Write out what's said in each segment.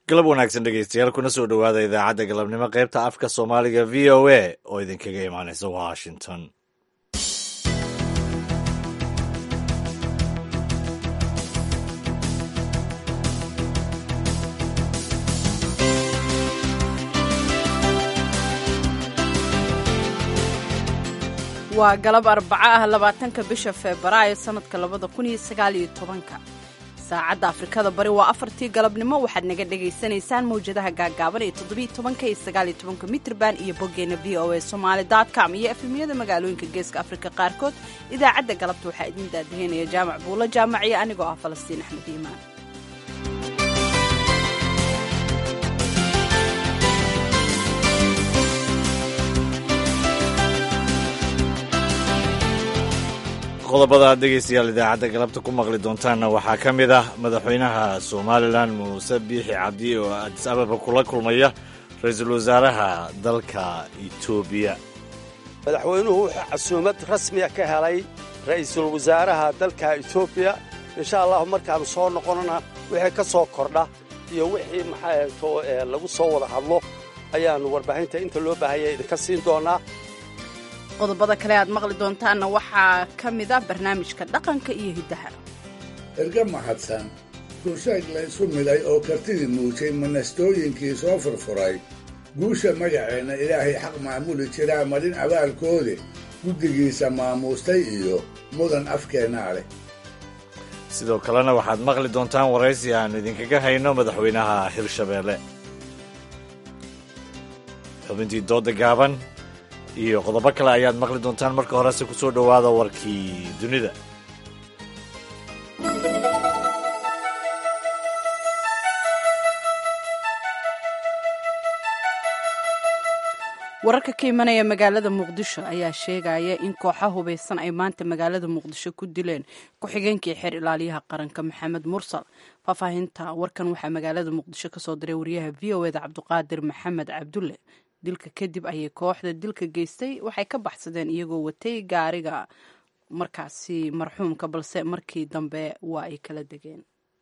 galab wanaagsan dhegeystayaal kuna soo dhowaada idaacadda galabnimo qaybta afka soomaaliga v o a oo idinkaga imaanaysa washington waa galab arbaco ah labaatanka bisha febraayo sanadka labada kun iyo sagaaliyo tobanka saacadda afrikada bari waa afartii galabnimo waxaad naga dhagaysanaysaan mawjadaha gaagaaban ee toddobiiyo tobanka iyo sagaaliyo tobanka mitrban iyo boggeena v o a somaali com iyo efemyada magaalooyinka geeska afrika qaarkood idaacadda galabta waxaa idin daadaheynaya jaamac buulo jaamac iyo anigoo ah falastiin axmed iimaan qodobada aad dhegeystayaal idaacadda galabta ku maqli doontaanna waxaa ka mid ah madaxweynaha somalilan muuse biixi cabdi oo adis ababa kula kulmaya ra-iisul wasaaraha dalka etoobiya madaxweynuhu wuxuu casuumad rasmiya ka helay ra'iisul wasaaraha dalka etoobiya insha allahu markaannu soo noqonana wixii ka soo kordha iyo wixii maxaato lagu soo wada hadlo ayaannu warbaahinta inta loo baahaya idinka siin doonnaa qodobada kale aad maqli doontaanna waxaa ka mid ah barnaamijka dhaqanka iyo hiddaha erga mahadsan rusheeg laysu milay oo kartidii muujay manastooyinkii soo furfuray guusha magaceenna ilaahay xaq maamuli jiraa marin abaalkoode guddigiisa maamuustay iyo mudan afkeennaa leh sidoo kalena waxaad maqli doontaan waraysi aannu idinkaga hayno madaxweynaha hirshabeelle xubintii dooda gaaban iyo qodobo kale ayaad maqli doontaan marka horese ku soo dhowaada warkii dunida wararka ka imanaya magaalada muqdisho ayaa sheegaya in kooxa hubaysan ay maanta magaalada muqdisho ku dileen ku-xigeenkii xeer ilaaliyaha qaranka maxamed mursal faahfaahinta warkan waxaa magaalada muqdisho kasoo diray wariyaha v o eda cabdiqaadir maxamed cabdulle dilka kadib ayay kooxda dilka geystay waxay ka baxsadeen iyagoo watay gaariga markaasi marxuumka balse markii dambe waa ay kala degeen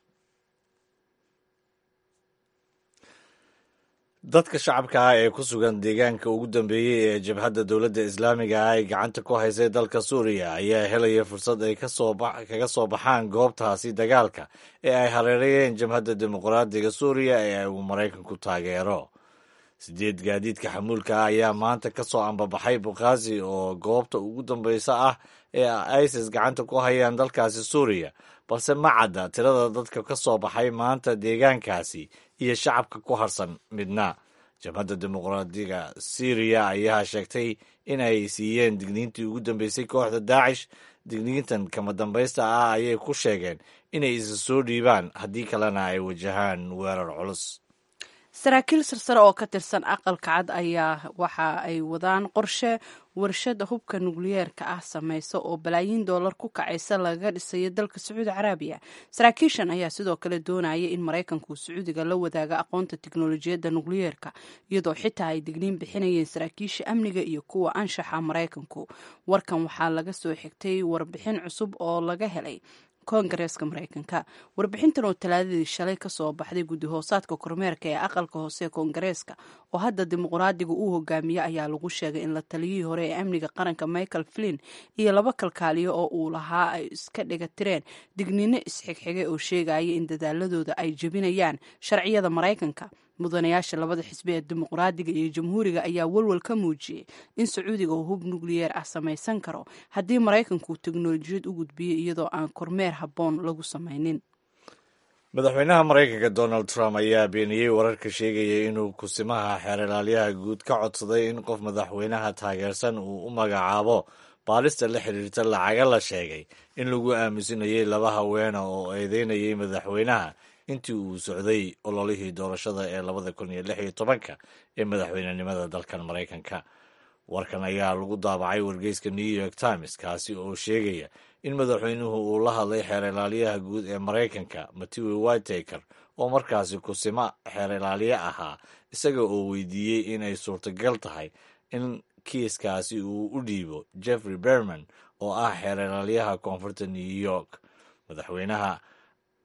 dadka shacabka ah ee ku sugan deegaanka ugu dambeeyey ee jabhadda dowladda islaamiga ah ay gacanta ku haysay dalka suuriya ayaa helaya fursad ay kaga soo baxaan goobtaasi dagaalka ee ay hareerayeen jabhadda dimuqraadiga suuriya ee uu maraykanku taageero sideed gaadiidka xamuulka ah ayaa maanta ka soo ambabaxay bukhaasi oo goobta ugu dambeysa ah ee isis gacanta ku hayaan dalkaasi suuriya balse ma cadda tirada dadka ka soo baxay maanta deegaankaasi iyo shacabka ku harsan midna jabhadda dimuqraadiga syriya ayaa sheegtay in ay siiyeen digniintii ugu dambeysay kooxda daacish digniintan kama dambaysta ah ayay ku sheegeen inay isa soo dhiibaan haddii kalena ay wajahaan weerar culus saraakiil sarsare oo ka tirsan aqalka cad ayaa waxa ay wadaan qorshe warshada hubka nukliyeerka ah samaysa oo balaayiin doolar ku kacaysa lagaga dhisayo dalka sacuudi caraabiya saraakiishan ayaa sidoo kale doonaya in maraykanku sacuudiga la wadaaga aqoonta tiknolojiyadda nukliyeerka iyadoo xitaa ay digniin bixinayeen saraakiisha amniga iyo kuwa anshaxa maraykanku warkan waxaa laga soo xigtay warbixin cusub oo laga helay koongareeska maraykanka warbixintan oo talaadadii shalay kasoo baxday guddi hoosaadka kormeerka ee aqalka hoose ee koongareeska oo hadda dimuqraadiga uu hogaamiye ayaa lagu sheegay in la taliyihii hore ee amniga qaranka michael flin iyo laba kalkaaliyo oo uu lahaa ay iska dhigatireen digniino isxigxigay oo sheegaya in dadaaladooda ay jebinayaan sharciyada maraykanka mudanayaasha labada xisbi ee dimuqraadiga iyo jamhuuriga ayaa walwal ka muujiyey in sacuudiga uu hub nukliyeer ah samaysan karo haddii maraykanku teknolojiyad u gudbiyo iyadoo aan kormeer habboon lagu samaynin madaxweynaha maraykanka donald trump ayaa beeniyey wararka sheegaya inuu kusimaha xeer ilaalyaha guud ka codsaday in qof madaxweynaha taageersan uu u magacaabo baalista la xiriirta lacaga la sheegay in lagu aamusinayay laba haweena oo eedeynayay madaxweynaha intii uu socday ololihii doorashada ee labada kun iyo lix iyo tobanka ee madaxweynenimada dalkan maraykanka warkan ayaa lagu daabacay wargeyska new york times kaasi oo sheegaya in madaxweynuhu uu la hadlay xeer ilaaliyaha guud ee maraykanka matthew whitaker oo markaasi kusimo xeer ilaaliye ahaa isaga oo weydiiyey inay suurtagal tahay in kiiskaasi uu u dhiibo jeffrey berman oo ah xeer ilaalyaha koonfurta new york madaxweynaha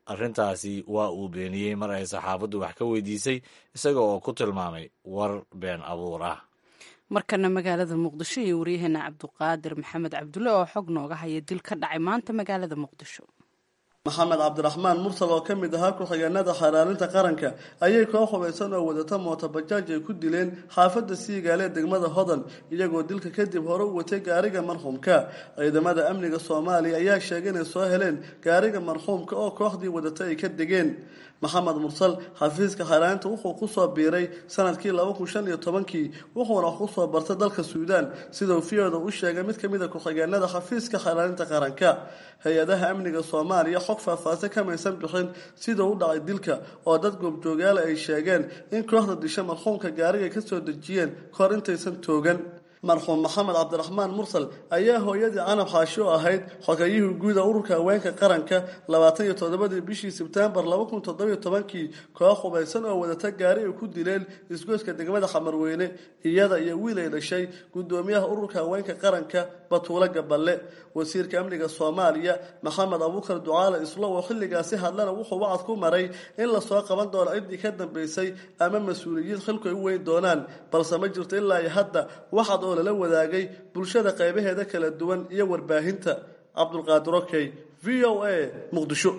arrintaasi waa uu beeniyey mar ay saxaafaddu wax ka weydiisay isaga oo ku tilmaamay war been abuur ah markana magaalada muqdisho iyo waryaheena cabduqaadir maxamed cabdulle oo xog nooga haya dil ka dhacay maanta magaalada muqdisho maxamed cabdiraxmaan mursal oo ka mid ahaa ku-xigeenada xaraarinta qaranka ayay koo hubaysan oo wadata mootobajaaj ay ku dileen xaafadda siigaale degmada hodan iyagoo dilka kadib hore u watay gaariga marxuumka ciidamada amniga soomaaliya ayaa sheegay inay soo heleen gaariga marxuumka oo kooxdii wadata ay ka degeen maxamed mursal xafiiska xaraarinta wuxuu kusoo biiray sanadkii laba kun shan iyo tobankii wuxuuna wax kusoo bartay dalka suudaan sidau fiyooda u sheegay mid kamid a ku-xigeenada xafiiska xaraarinta qaranka hay-adaha amniga soomaaliya xog faahfaahsan kamaysan bixin sidau u dhacay dilka oo dad goobjoogaala ay sheegeen in kooxda disha marxuumka gaariga ay kasoo dejiyeen kahor intaysan toogan marxuum maxamed cabdiraxmaan mursal ayaa hooyadii canab xaashi oo ahayd xogayihii guuda ururka haweenka qaranka labaatan iyo toddobadii bishii sebtembar laba kun toddobiyo tobankii koox hubaysan oo wadata gaari ay ku dileen isgoyska degmada xamarweyne iyada iyo wiil ay dhashay gudoomiyaha ururka haweenka qaranka batuulo gaballe wasiirka amniga soomaaliya maxamed abuukar ducaale islow oo xilligaasi hadlana wuxuu wacad ku maray in lasoo qaban doono ciddii ka dambeysay ama mas-uuliyiin xilku ay u weyn doonaan balse ma jirto ilaa iyo hadda waxaad oo lala wadaagay bulshada qaybaheeda kala duwan iyo warbaahinta cabdulqaadir okey v o a muqdisho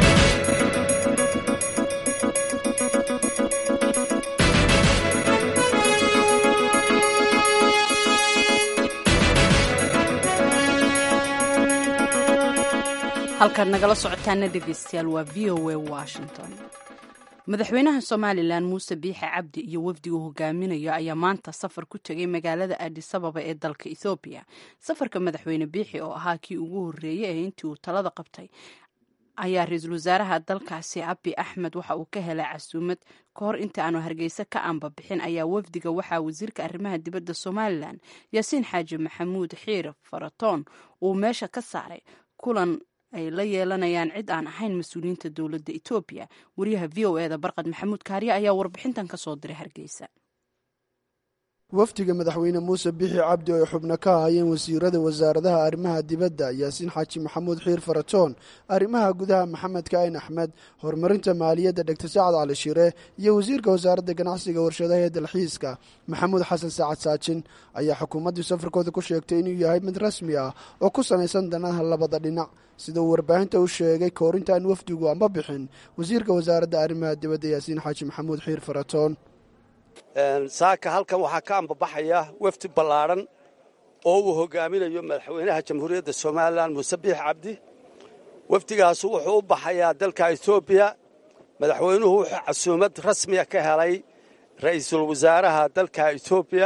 halkaad nagala socotaana dhegeystayaal waa v o a washington madaxweynaha somalilan muuse biixe cabdi iyo wafdigu hogaaminayo ayaa maanta safar ku tegay magaalada adisababa ee dalka ethoobiya safarka madaxweyne biixi oo ahaa kii ugu horreeyey ee intii uu talada qabtay ayaa ra-iisul wasaaraha dalkaasi abi axmed waxa uu ka helay casuumad ka hor inta aanu hargeysa ka aanbabixin ayaa wafdiga waxaa wasiirka arrimaha dibadda somalilan yaasiin xaaji maxamuud xiir faratoon uu meesha ka saaray kulan ay la yeelanayaan cid aan ahayn mas-uuliyiinta dowladda etoobiya wariyaha v o eda barqad maxamuud kaariye ayaa warbixintan ka soo diray hargeysa wafdiga madaxweyne muuse bixi cabdi oo ay xubno ka ahaayeen wasiirada wasaaradaha arrimaha dibadda yaasiin xaaji maxamuud xiir faratoon arrimaha gudaha maxamed ka'in axmed horumarinta maaliyadda dhegta sacad cali shire iyo wasiirka wasaaradda ganacsiga warshadaha ee dalxiiska maxamuud xasan saacad saajin ayaa xukuumaddii safarkooda ku sheegtay inuu yahay mid rasmi ah oo ku samaysan danaha labada dhinac sida uu warbaahinta u sheegay kahor intaan wafdigu amba bixin wasiirka wasaaradda arrimaha dibadda yaasiin xaaji maxamuud xiir faratoon saaka halkan waxaa ka ambabaxaya wafdi ballaadhan oo uu hogaaminayo madaxweynaha jamhuuriyadda somalilan muuse biix cabdi wafdigaasu wuxuu u baxayaa dalka etoobiya madaxweynuhu wuxuu casuumad rasmiya ka helay ra'iisul wasaaraha dalka etoobiya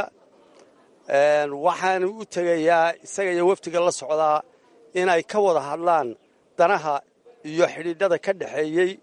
waxaana u tegayaa isaga iyo wafdiga la socdaa inay ka wada hadlaan danaha iyo xidhiidhada ka dhexeeyey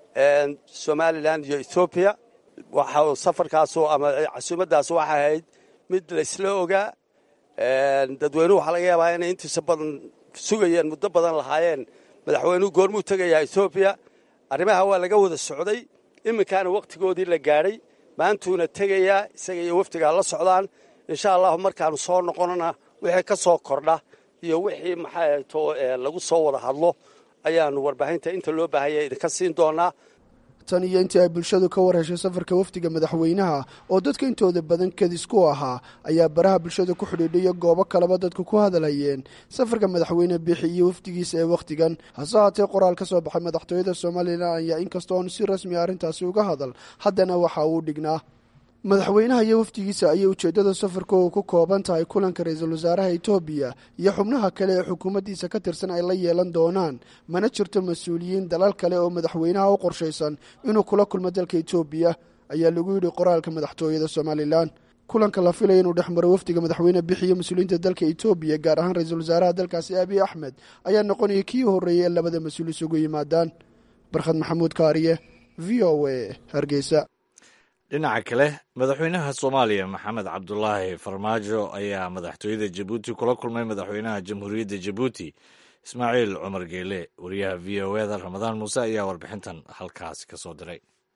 somalilan iyo etoobiya waxa safarkaasu ama casuumaddaas waxay ahayd mid laysla ogaa dadweynuhu waxaa laga yaabaa inay intiisa badan sugayeen muddo badan lahaayeen madaxweynuhu goormuu tegayaa etoobiya arrimaha waa laga wada socday iminkaana wakhtigoodii la gaadhay maantuuna tegayaa isaga iyo wafdigaa la socdaan insha allahu markaanu soo noqonana wixii ka soo kordha iyo wixii maxaato lagu soo wada hadlo ayaanu warbaahinta inta loo baahanya idinka siin doonaa tan iyo intii ay bulshadu ka war heshay safarka wafdiga madaxweynaha oo dadka intooda badan kadis ku ahaa ayaa baraha bulshada ku xidhiidhayo goobo kaleba dadku ku hadalhayeen safarka madaxweyne biixi iyo wafdigiisa ee wakhtigan hase haatee qoraal ka soo baxay madaxtooyada somalilan ayaa inkastoo aanu si rasmi arrintaasi uga hadal haddana waxa uu dhignaa madaxweynaha iyo wafdigiisa ayay ujeeddada safarkooda ku kooban tahay kulanka ra-iisul wasaaraha etoobiya iyo xubnaha kale ee xukuumaddiisa ka tirsan ay la yeelan doonaan mana jirto mas-uuliyiin dalal kale oo madaxweynaha u qorshaysan inuu kula kulmo dalka etoobiya ayaa lagu yidhi qoraalka madaxtooyada somalilan kulanka la filaya inuu dhex maro wafdiga madaxweyne bixi iyo mas-uuliyiinta dalka etoobiya gaar ahaan ra-iisul wasaaraha dalkaasi abiy axmed ayaa noqonaya kii horreeyay ee labada mas-uul isugu yimaadaan barkhad maxamuud kaariye v o a hargeysa dhinaca kale madaxweynaha soomaaliya maxamed cabdulaahi farmaajo ayaa madaxtooyada jabuuti kula kulmay madaxweynaha jamhuuriyadda jabuuti ismaaciil cumar geele wariyaha v o eda ramadaan muuse ayaa warbixintan halkaasi ka soo diray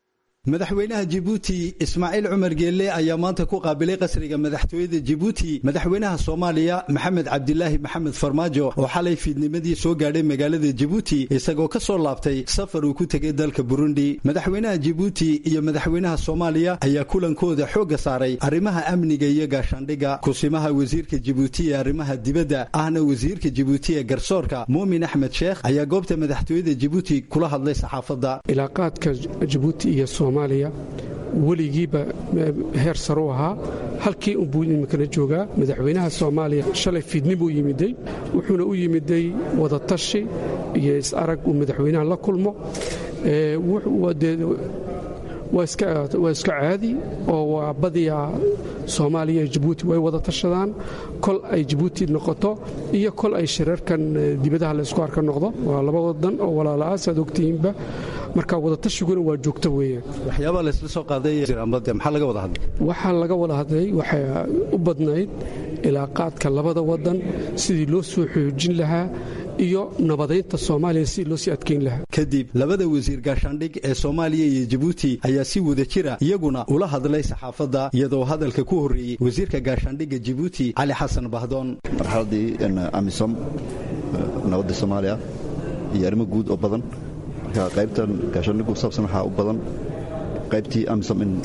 madaxweynaha jibuuti ismaaciil cumar geelle ayaa maanta ku qaabilay qasriga madaxtooyada jibuuti madaxweynaha soomaaliya maxamed cabdilaahi maxamed farmaajo oo xalay fiidnimadii soo gaadhay magaalada jibuuti isagoo ka soo laabtay safar uu ku tegay dalka burundi madaxweynaha jibuuti iyo madaxweynaha soomaaliya ayaa kulankooda xoogga saaray arrimaha amniga iyo gaashaandhigga kusimaha wasiirka jibuuti ee arrimaha dibadda ahna wasiirka jibuuti ee garsoorka muumin axmed sheekh ayaa goobta madaxtooyada jibuuti kula hadlay saxaafadda ilaaqaadka jibuuti iyo soomaaliya weligiiba heer sare u ahaa halkii unbuu iminkana joogaa madaxweynaha soomaaliya shalay fiidnibuu yimiday wuxuuna u yimiday wadatashi iyo is-arag uu madaxweynaha la kulmo waa iska caadi oo waa badiyaa soomaaliya iyo jibuuti way wada tashadaan kol ay jibuuti noqoto iyo kol ay shirarkan dibadaha laysku arka noqdo waa laba wadan oo walaala-a saad ogtihiinba marka wadatashyiguna waa joogto weeyaan waxyaabaa laysla soo qaaday maxaa laga wada hadlay waxaa laga wada hadlay waxay u badnayd ilaaqaadka labada wadan sidii loo soo xoojin lahaa iyo nabadaynta soomaaliya sidii loo sii adkayn lahaa kadib labada wasiir gaashaandhig ee soomaaliya iyo jibuuti ayaa si wada jira iyaguna ula hadlay saxaafadda iyadoo hadalka ku horreeyey wasiirka gaashaandhigga jibuuti cali xasan bahdoon marxaladii amisom nabadda soomaaliya iyo arrimo guud oo badan marka qaybtan gaashaandhiggu saabsan waxaa u badan qaybtii amisom in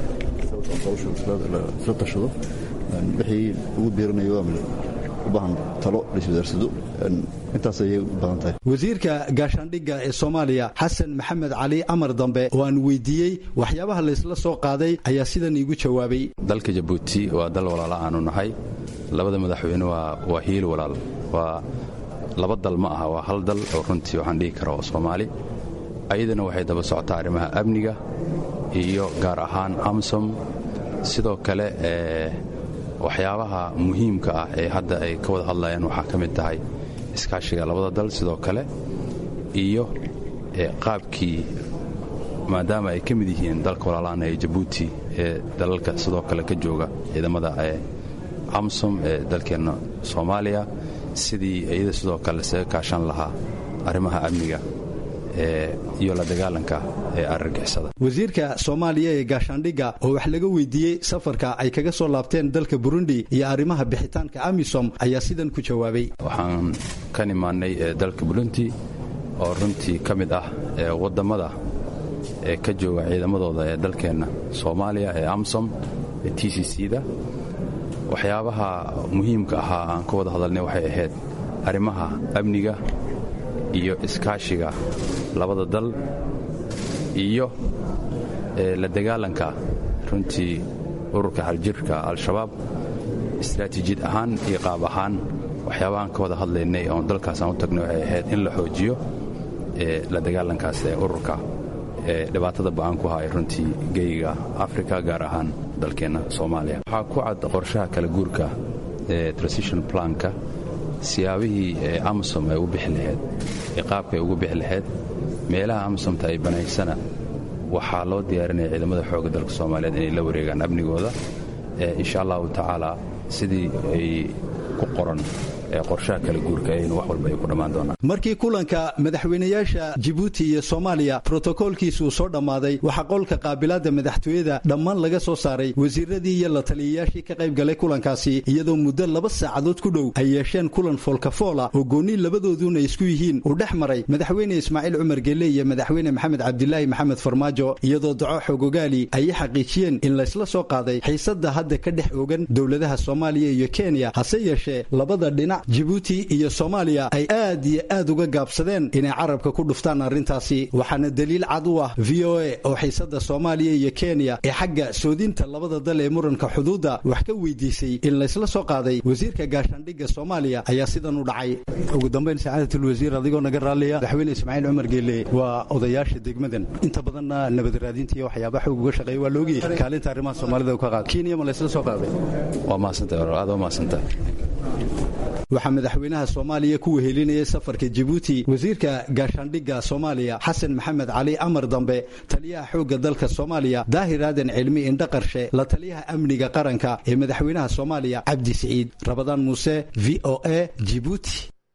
isla tashado wixii ugu biiranayo u baahan talo laiswadaarsado intaas ayay u badan tahay wasiirka gaashaandhigga ee soomaaliya xasan maxamed cali amar dambe oo aan weydiiyey waxyaabaha laysla soo qaaday ayaa sidan iigu jawaabay dalka jabuuti waa dal walaala aanu nahay labada madaxweyne waa hiil walaal waa laba dal ma aha waa hal dal oo runtii waxaan dhihi kara oo soomaali ayadana waxay daba socotaa arrimaha amniga iyo gaar ahaan amsom sidoo kale waxyaabaha muhiimka ah ee hadda ay ka wada hadlayaan waxaa ka mid tahay iskaashiga labada dal sidoo kale iyo qaabkii maadaama ay ka mid yihiin dalka walaalaana ee jabuuti ee dalalka sidoo kale ka jooga ciidamada amsom ee dalkeenna soomaaliya sidii iyada sidoo kale isaga kaashan lahaa arrimaha amniga iyo la dagaalanka ee argagixisada wasiirka soomaaliya ee gaashaandhigga oo wax laga weydiiyey safarka ay kaga soo laabteen dalka burundi iyo arrimaha bixitaanka amisom ayaa sidan ku jawaabay waxaan ka nimaannay dalka burundi oo runtii ka mid ah wadammada ee ka jooga ciidamadooda ee dalkeenna soomaaliya ee amsom ee t c c da waxyaabaha muhiimka ahaa aan ka wada hadalnay waxay ahayd arrimaha amniga iyo iskaashiga labada dal iyo la dagaalanka runtii ururka xaljirka al-shabaab istaraatiijiyad ahaan iyo qaab ahaan waxyaabahaan ka wada hadlaynay oon dalkaasaan u tagnay waxay ahayd in la xoojiyo la dagaalankaas ee ururka ee dhibaatada ba'an ku haya runtii geyiga afrika gaar ahaan dalkeenna soomaaliya waxaa ku cad qorshaha kala guurka ee transition planka siyaabihii ee amsom ay u bixi lahayd ee qaabka ay ugu bixi lahayd meelaha amsomta ay banaysana waxaa loo diyaarinaya ciidamada xoogga dalka soomaaliyeed inay la wareegaan amnigooda insha allahu tacaala sidii ay ku qoran qorshaha kala guurka in wax walba ay ku dhammaan doonaan markii kulanka madaxweynayaasha jibuuti iyo soomaaliya brotokoolkiisuu soo dhammaaday waxaa qolka qaabilaadda madaxtooyada dhammaan laga soo saaray wasiiradii iyo la taliyayaashii ka qayb galay kulankaasi iyadoo muddo laba saacadood ku dhow ay yeesheen kulan foolkafoola oo goonni labadooduna isku yihiin uu dhex maray madaxweyne ismaaciil cumar gelle iyo madaxweyne maxamed cabdilaahi maxamed farmaajo iyadoo daco xogogaali ay xaqiijiyeen in laysla soo qaaday xiisadda hadda ka dhex ogan dowladaha soomaaliya iyo kenya hase yeeshee labada dhinac jibuuti iyo soomaaliya ay aad iyo aad uga gaabsadeen inay carabka ku dhuftaan arrintaasi waxaana daliil cad u ah v o a oo xiisadda soomaaliya iyo kenya ee xagga soodinta labada dal ee muranka xuduudda wax ka weydiisay in laysla soo qaaday wasiirka gaashaandhigga soomaaliya ayaa sidan u dhacay ugu dambayn sacaadatlwasiir adigoo naga raalliya madaxweyne ismaaciil cumar geelle waa odayaasha degmadan inta badanna nabad raadinta iyo waxyaaba xoog uga shaqeeya waa loogi kaalinta arrimaha soomaalida ka qaad kenya ma laysla soo qaaday waa mahadsantahay aad waa mahadsantahay waxaa madaxweynaha soomaaliya ku wehelinayay safarka jibuuti wasiirka gaashaandhigga soomaaliya xasan maxamed cali amar dambe taliyaha xoogga dalka soomaaliya daahir aadan cilmi indhaqarshe la taliyaha amniga qaranka ee madaxweynaha soomaaliya cabdi siciid rabadaan muuse v o a jibuuti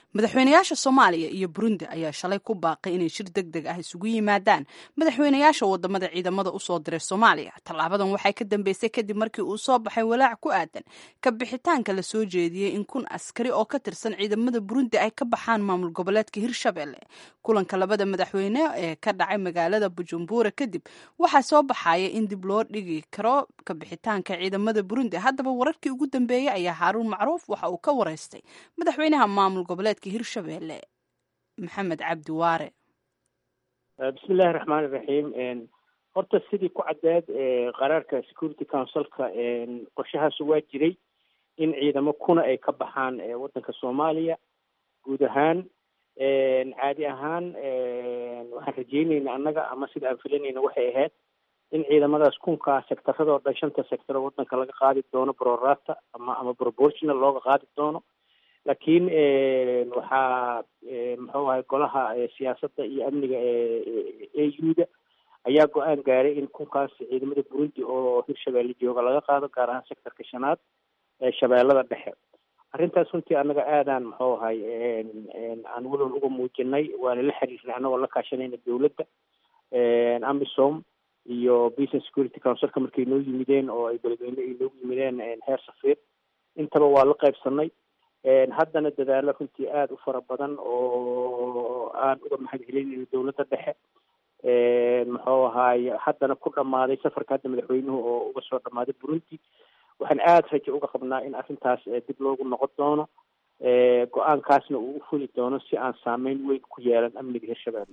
madaxweynayaasha soomaaliya iyo burundi ayaa shalay ku baaqay inay shir deg deg ah isugu yimaadaan madaxweynayaasha wadamada ciidamada usoo diray soomaaliya tallaabadan waxay ka dambeysay kadib markii uu soo baxay walaac ku aadan ka bixitaanka la soo jeediyey in kun askari oo ka tirsan ciidamada burundi ay ka baxaan maamul goboleedka hirshabelle kulanka labada madaxweyne ee ka dhacay magaalada bujumbura kadib waxaa soo baxaya in dib loo dhigi karo ka bixitaanka ciidamada burundi haddaba wararkii ugu dambeeyey ayaa haaruun macruuf waxa uu ka wareystay madaxweynaha maamul goboleedka hirshabelle maxamed cabdi waare bismillahi raxmaan iraxiim horta sidii ku caddeed qaraarka security councilka qorshahaas waa jiray in ciidamo kuna ay ka baxaan waddanka soomaaliya guud ahaan caadi ahaan waxaan rajeynayna annaga ama sida aan filanayna waxay ahayd in ciidamadaas kunkaa sectaradoo dhan shanta sectaro waddanka laga qaadi doono brorata ama ama proportional looga qaadi doono laakiin waxaa muxuu ahay golaha siyaasadda iyo amniga e u-da ayaa go-aan gaaray in kunkaas ciidamada burundi oo hirshabeelle jooga laga qaado gaar ahaan sectorka shanaad ee shabeellada dhexe arrintaas runtii annaga aadaan muxuu ahay aan walwal uga muujinay waana la xiriirnay annagoo la kaashanayna dowladda amisom iyo business security councilka markay noo yimideen oo ay beledweyne ay noogu yimideen heer safiir intaba waa la qaybsanay haddana dadaalo runtii aada u fara badan oo aan uga mahad celinayno dowladda dhexe muxuu ahaay haddana ku dhammaaday safarka hadda madaxweynuhu oo uga soo dhammaaday burundi waxaan aada rajo uga qabnaa in arrintaas dib loogu noqon doono go-aankaasna uu u fuli doono si aan saameyn weyn ku yeelan amniga hirshabelle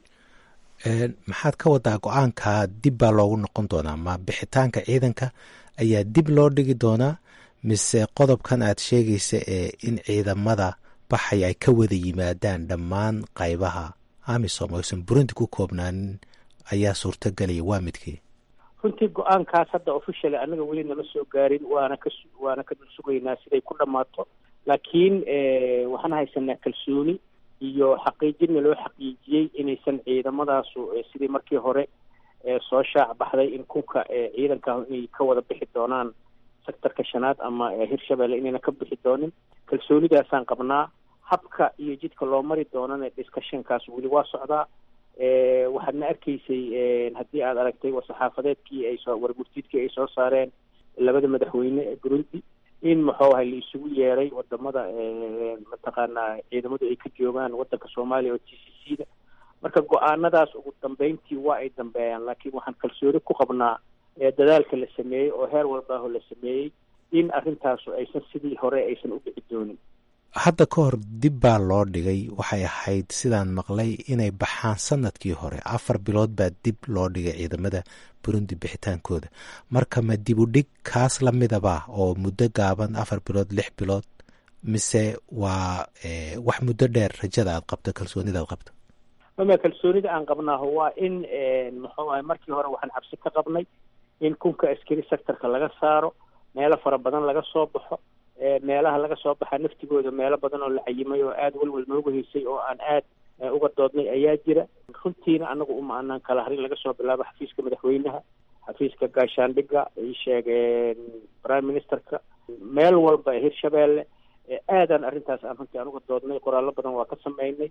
maxaad ka wadaa go-aanka dib baa loogu noqon doonaa ma bixitaanka ciidanka ayaa dib loo dhigi doonaa mise qodobkan aad sheegaysa ee in ciidamada baxaya ay ka wada yimaadaan dhammaan qaybaha amisom oysan burundi ku koobnaanin ayaa suurtagelaya waa midkii runtii go-aankaas hadda officially annaga weli nama soo gaarin waana ka waana ka dul sugaynaa siday ku dhammaato laakiin waxaan haysanaa kalsooni iyo xaqiijinna loo xaqiijiyey inaysan ciidamadaasu sidii markii hore soo shaac baxday in kunka ciidanka inay ka wada bixi doonaan sectorka shanaad ama hirshabelle inayna ka bixi doonin kalsoonidaasaan qabnaa habka iyo jidka loo mari doonana discussionkaas weli waa socdaa waxaadna arkaysay haddii aad aragtay war-saxaafadeedkii ay soo warmurtiidkii ay soo saareen labada madaxweyne ee burundi in muxuu ahay la isugu yeeray wadamada mataqaanaa ciidamadu ay ka joogaan waddanka soomaaliya oo t c c da marka go-aanadaas ugu dambeyntii waa ay dambeeyaan laakiin waxaan kalsooni ku qabnaa dadaalka la sameeyey oo heer walbaaho la sameeyey in arrintaasu aysan sidii hore aysan u dhici doonin hadda ka hor dib baa loo dhigay waxay ahayd sidaan maqlay inay baxaan sanadkii hore afar bilood baa dib loo dhigay ciidamada burundi bixitaankooda marka ma dib u dhig kaas la midaba oo muddo gaaban afar bilood lix bilood mise waa wax muddo dheer rajada aad qabto kalsoonida aad qabto mama kalsoonida aan qabnaaho waa in muxuu ahay markii hore waxaan cabsi ka qabnay in kunka askari sectorka laga saaro meelo fara badan laga soo baxo meelaha laga soo baxa naftigooda meelo badan oo la cayimay oo aada walwal nooga haysay oo aan aad uga doodnay ayaa jira runtiina anagu uma anaan kala harin laga soo bilaabo xafiiska madaxweynaha xafiiska gaashaandhiga ay sheegeen prime ministerka meel walba hirshabelle aadaan arrintaas aan runtii aan uga doodnay qoraallo badan waa ka sameynay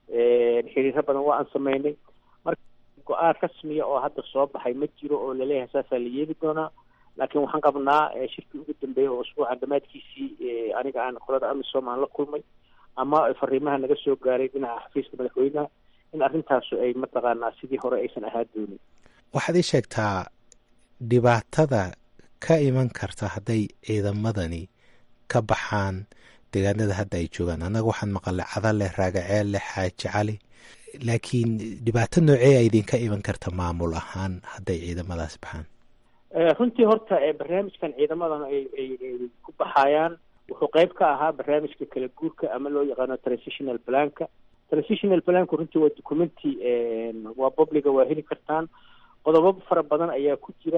xiriiro badan waa aan sameynay marka go-aan rasmiya oo hadda soo baxay ma jiro oo laleeyahay saasaa la yeeli doonaa laakiin waxaan qabnaa shirkii ugu dambeeyey oo usbuuca dhammaadkiisii aniga aan qolada amisom aan la kulmay ama fariimaha naga soo gaaray dhinaca xafiiska madaxweynaha in arrintaasu ay mataqaanaa sidii hore aysan ahaa doonin waxaad ii sheegtaa dhibaatada ka iman karta hadday ciidamadani ka baxaan deegaanada hadda ay joogaan annaga waxaan maqalay cadale raagaceelle xaaji cali laakiin dhibaato noocee a idinka iman karta maamul ahaan hadday ciidamadaas baxaan runtii horta barnaamijkan ciidamadan ay ay ku baxayaan wuxuu qayb ka ahaa barnaamijka kala guurka ama loo yaqaano transitional planka transitional planku runtii waa documenti waa publiga waa heli kartaan qodobo fara badan ayaa ku jira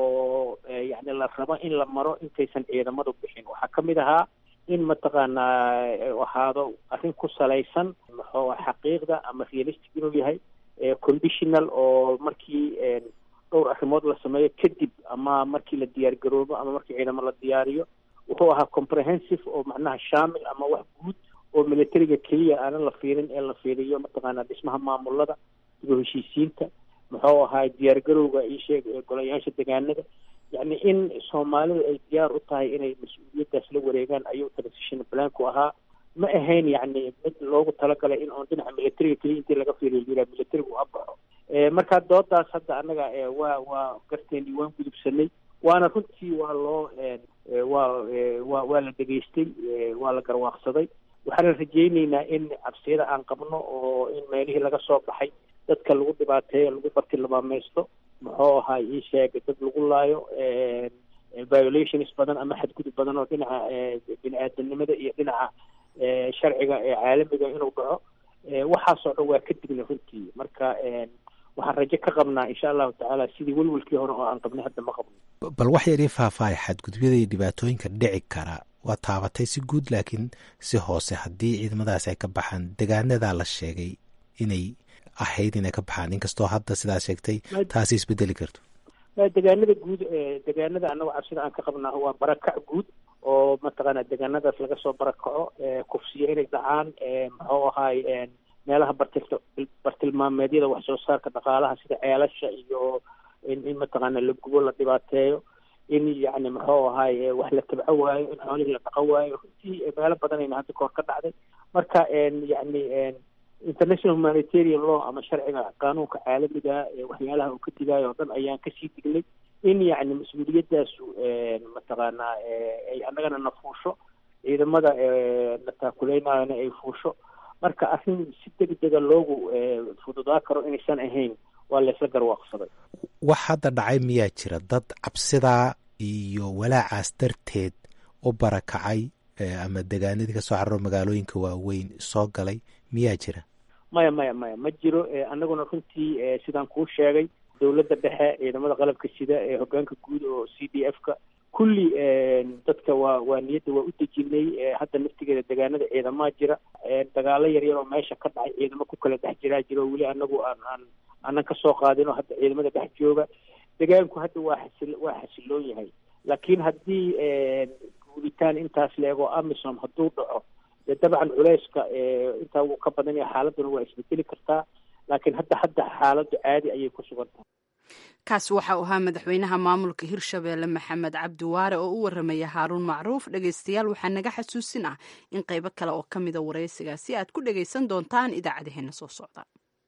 oo yacni la rabo in la maro intaysan ciidamadu bixin waxaa kamid ahaa in mataqaanaa ahaado arrin ku salaysan muxuu xaqiiqda ama realistic inuu yahay conditional oo markii dhowr arrimood la sameeyo kadib ama markii la diyaar garoobo ama markii ciidamo la diyaariyo wuxuu ahaa comprehensive oo macnaha shamil ama wax guud oo militariga keliya aanan la fiirin ee la fiiriyo mataqaanaa dhismaha maamulada dib u heshiisiinta muxuu ahaay diyaargarowga io sheeg golayaasha degaanada yacni in soomaalidu ay diyaar u tahay inay mas-uuliyaddaas la wareegaan ayuu transition planku ahaa ma ahayn yacni mid loogu talagalay in oon dhinaca militariga keliya intii laga fiiriyo yiraa militarigu ha baxo marka doodaas hadda annaga waa waa garteeni waan gudubsanay waana runtii waa loo waa wa waa la dhegaystay waa la garwaaqsaday waxaana rajayneynaa in cabsiyada aan qabno oo in meelihii laga soo baxay dadka lagu dhibaateeyo lagu bartilmaamaysto muxuu ahaa ii sheeg dad lagu laayo violations badan ama xadgudub badan oo dhinaca bini aadanimada iyo dhinaca sharciga ee caalamiga inuu dhaco waxaasoo dhan waa ka digna runtii marka waxaan rajo ka qabnaa insha allahu tacaala sidii welwelkii hore oo aan qabnay hadda ma qabno bal wax yar ii faahfaahay xadgudubyada iyo dhibaatooyinka dhici kara waa taabatay si guud laakiin si hoose haddii ciidamadaas ay ka baxaan degaanadaa la sheegay inay ahayd inay ka baxaan inkastoo hadda sidaa sheegtay taasi isbedeli karto degaanada guud degaanada annago cabsida aan ka qabnaa waa barakac guud oo mataqaana degaanadaas laga soo barakaco kufsiyo inay dhacaan muxuu ahaay meelaha bartil bartilmaameedyada wax soo saarka dhaqaalaha sida ceelasha iyo in in mataqaana la gubo la dhibaateeyo in yacni muxuu ahaay wax la tabco waayo in xoolihii la dhaqan waayo runtii meelo badanayna hadda kahor ka dhacday marka yacni international humanitarian law ama sharciga qaanuunka caalamiga waxyaalaha uu ka digaayo oo dhan ayaan kasii dignay in yacni mas-uuliyadaasu mataqaanaa ay annagana na fuusho ciidamada na taakuleynayona ay fuusho marka arrin si degdega loogu fududaa karo inaysan ahayn waa laysla garwaaqsaday wax hadda dhacay miyaa jira dad cabsidaa iyo walaacaas darteed u barakacay ama degaanadii kasoo cararo magaalooyinka waaweyn soo galay miyaa jira maya maya maya ma jiro annaguna runtii sidaan kuu sheegay dowladda dhexe ciidamada qalabka sida ee hogaanka guud oo c d f ka kulli dadka waa waa niyadda waa u dejinay hadda naftigeeda degaanada ciidamaa jira dagaalo yaryar oo meesha ka dhacay ciidamo ku kala dhex jiraa jira oo weli anagu aan aan aanan kasoo qaadin oo hadda ciidamada dhex jooga degaanku hadda waa xasil waa xasiloon yahay laakiin haddii guuritaan intaas leego amisom hadduu dhaco dee dabcan culeyska intaa wuu ka badan yahay xaaladuna waa isbedeli kartaa laakiin hadda hadda xaaladdu caadi ayay ku sugan tahay kaasi waxa uu ahaa madaxweynaha maamulka hirshabeelle maxamed cabdi waare oo u waramaya haaruun macruuf dhegaystayaal waxaa naga xasuusin ah in qaybo kale oo ka mida waraysigaasi aad ku dhagaysan doontaan idaacadaheena soo socda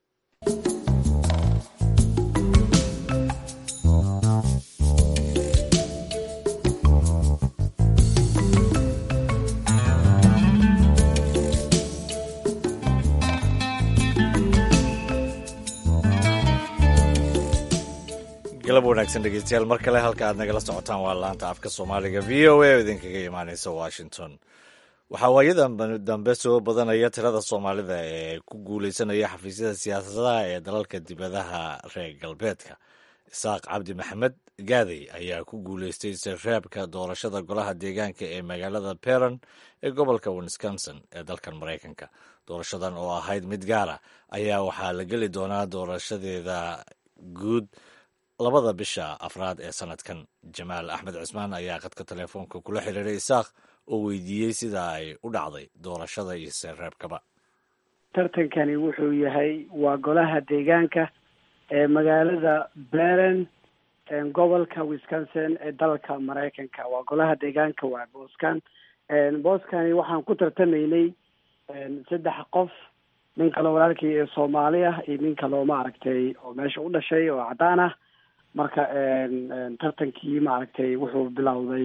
galab wanaagsan dhegeystayaal mar kale halka aad nagala socotaan waa laanta afka soomaaliga v o a oo idinkaga imaaneysa washington waxaa waayadan dambe soo badanaya tirada soomaalida ee ku guuleysanaya xafiisyada siyaasadaha ee dalalka dibadaha reer galbeedka isaaq cabdi maxamed gaadey ayaa ku guuleystay sirreebka doorashada golaha deegaanka ee magaalada peron ee gobolka wisconsin ee dalkan maraykanka doorashadan oo ahayd mid gaara ayaa waxaa la geli doonaa doorashadeeda guud labada bisha afraad ee sanadkan jamaal axmed cismaan ayaa qadka telefoonka kula xiriiray isaaq oo weydiiyey sida ay u dhacday doorashada iyo seereebkaba tartankani wuxuu yahay waa golaha deegaanka ee magaalada beren gobolka wisconsin ee dalka maraykanka waa golaha deegaanka waa booskan booskani waxaan ku tartamaynay saddex qof nin kaloo walaalkii ee soomaali ah iyo nin kaloo maaragtay oo meesha u dhashay oo caddaan ah marka tartankii maaragtay wuxuu bilowday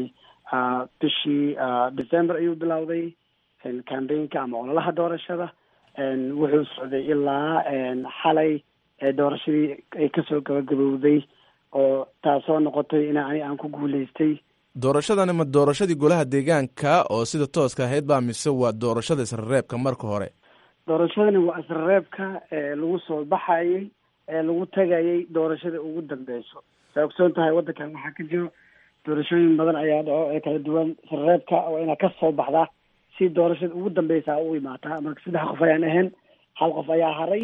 bishii december ayuu bilowday cambaynka ama ololaha doorashada wuxuu socday ilaa xalay doorashadii ay kasoo gabagabowday oo taasoo noqotay in ani aan ku guuleystay doorashadani ma doorashadii golaha deegaanka oo sida tooska ahayd baa mise waa doorashada isrereebka marka hore doorashadani waa isrereebka lagu soo baxayay ee lagu tagayay doorashada ugu dambeyso saa ogsoon tahay waddankan waxaa ka jiro doorashooyin badan ayaa dhaco ee kala duwan isrereebka waa inaad ka soo baxdaa si doorashada ugu dambeysa u imaataa marka saddex qof ayaan ahayn hal qof ayaa haray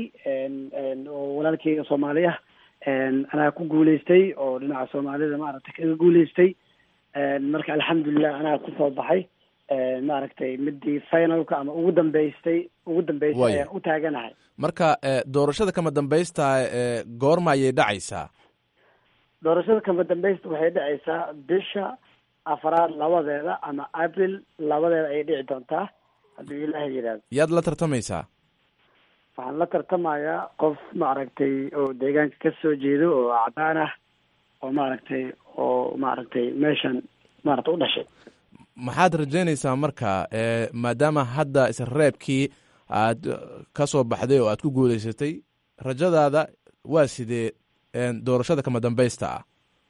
oo walaalkeyga soomaali ah anaa ku guuleystay oo dhinaca soomaalida maaragtay kaga guuleystay marka alxamdulilah anaa kusoo baxay maaragtay midii finalka ama ugu dambeystay ugu dambeystay Waaya. ayaan u taaganahay marka eh, doorashada kama dambaysta ee goorma ayay dhacaysaa doorashada kama dambaysta waxay dhacaysaa bisha afraad labadeeda ama april labadeeda ayay dhici doontaa hadduu ilaahay yidhaahdo yaad la tartamaysaa waxaan la tartamayaa qof maaragtay oo deegaanka ka soo jeedo oo cadaan ah oo maaragtay oo maaragtay meeshan maaragtay u dhashay maxaad rajaynaysaa marka eh, maadaama hadda isreebkii aad eh, ka soo baxday oo aad ku guulaysatay rajadaada waa sidee eh, doorashada kama dambaysta ah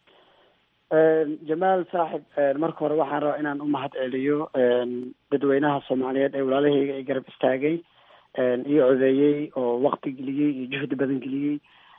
jamaal saaxib marka hore waxaan rabaa inaan u mahad celiyo dadweynaha soomaaliyeed ee walaalahayga ay garab istaagay iyo codeeyey oo wakti geliyey iyo juhdi badan geliyey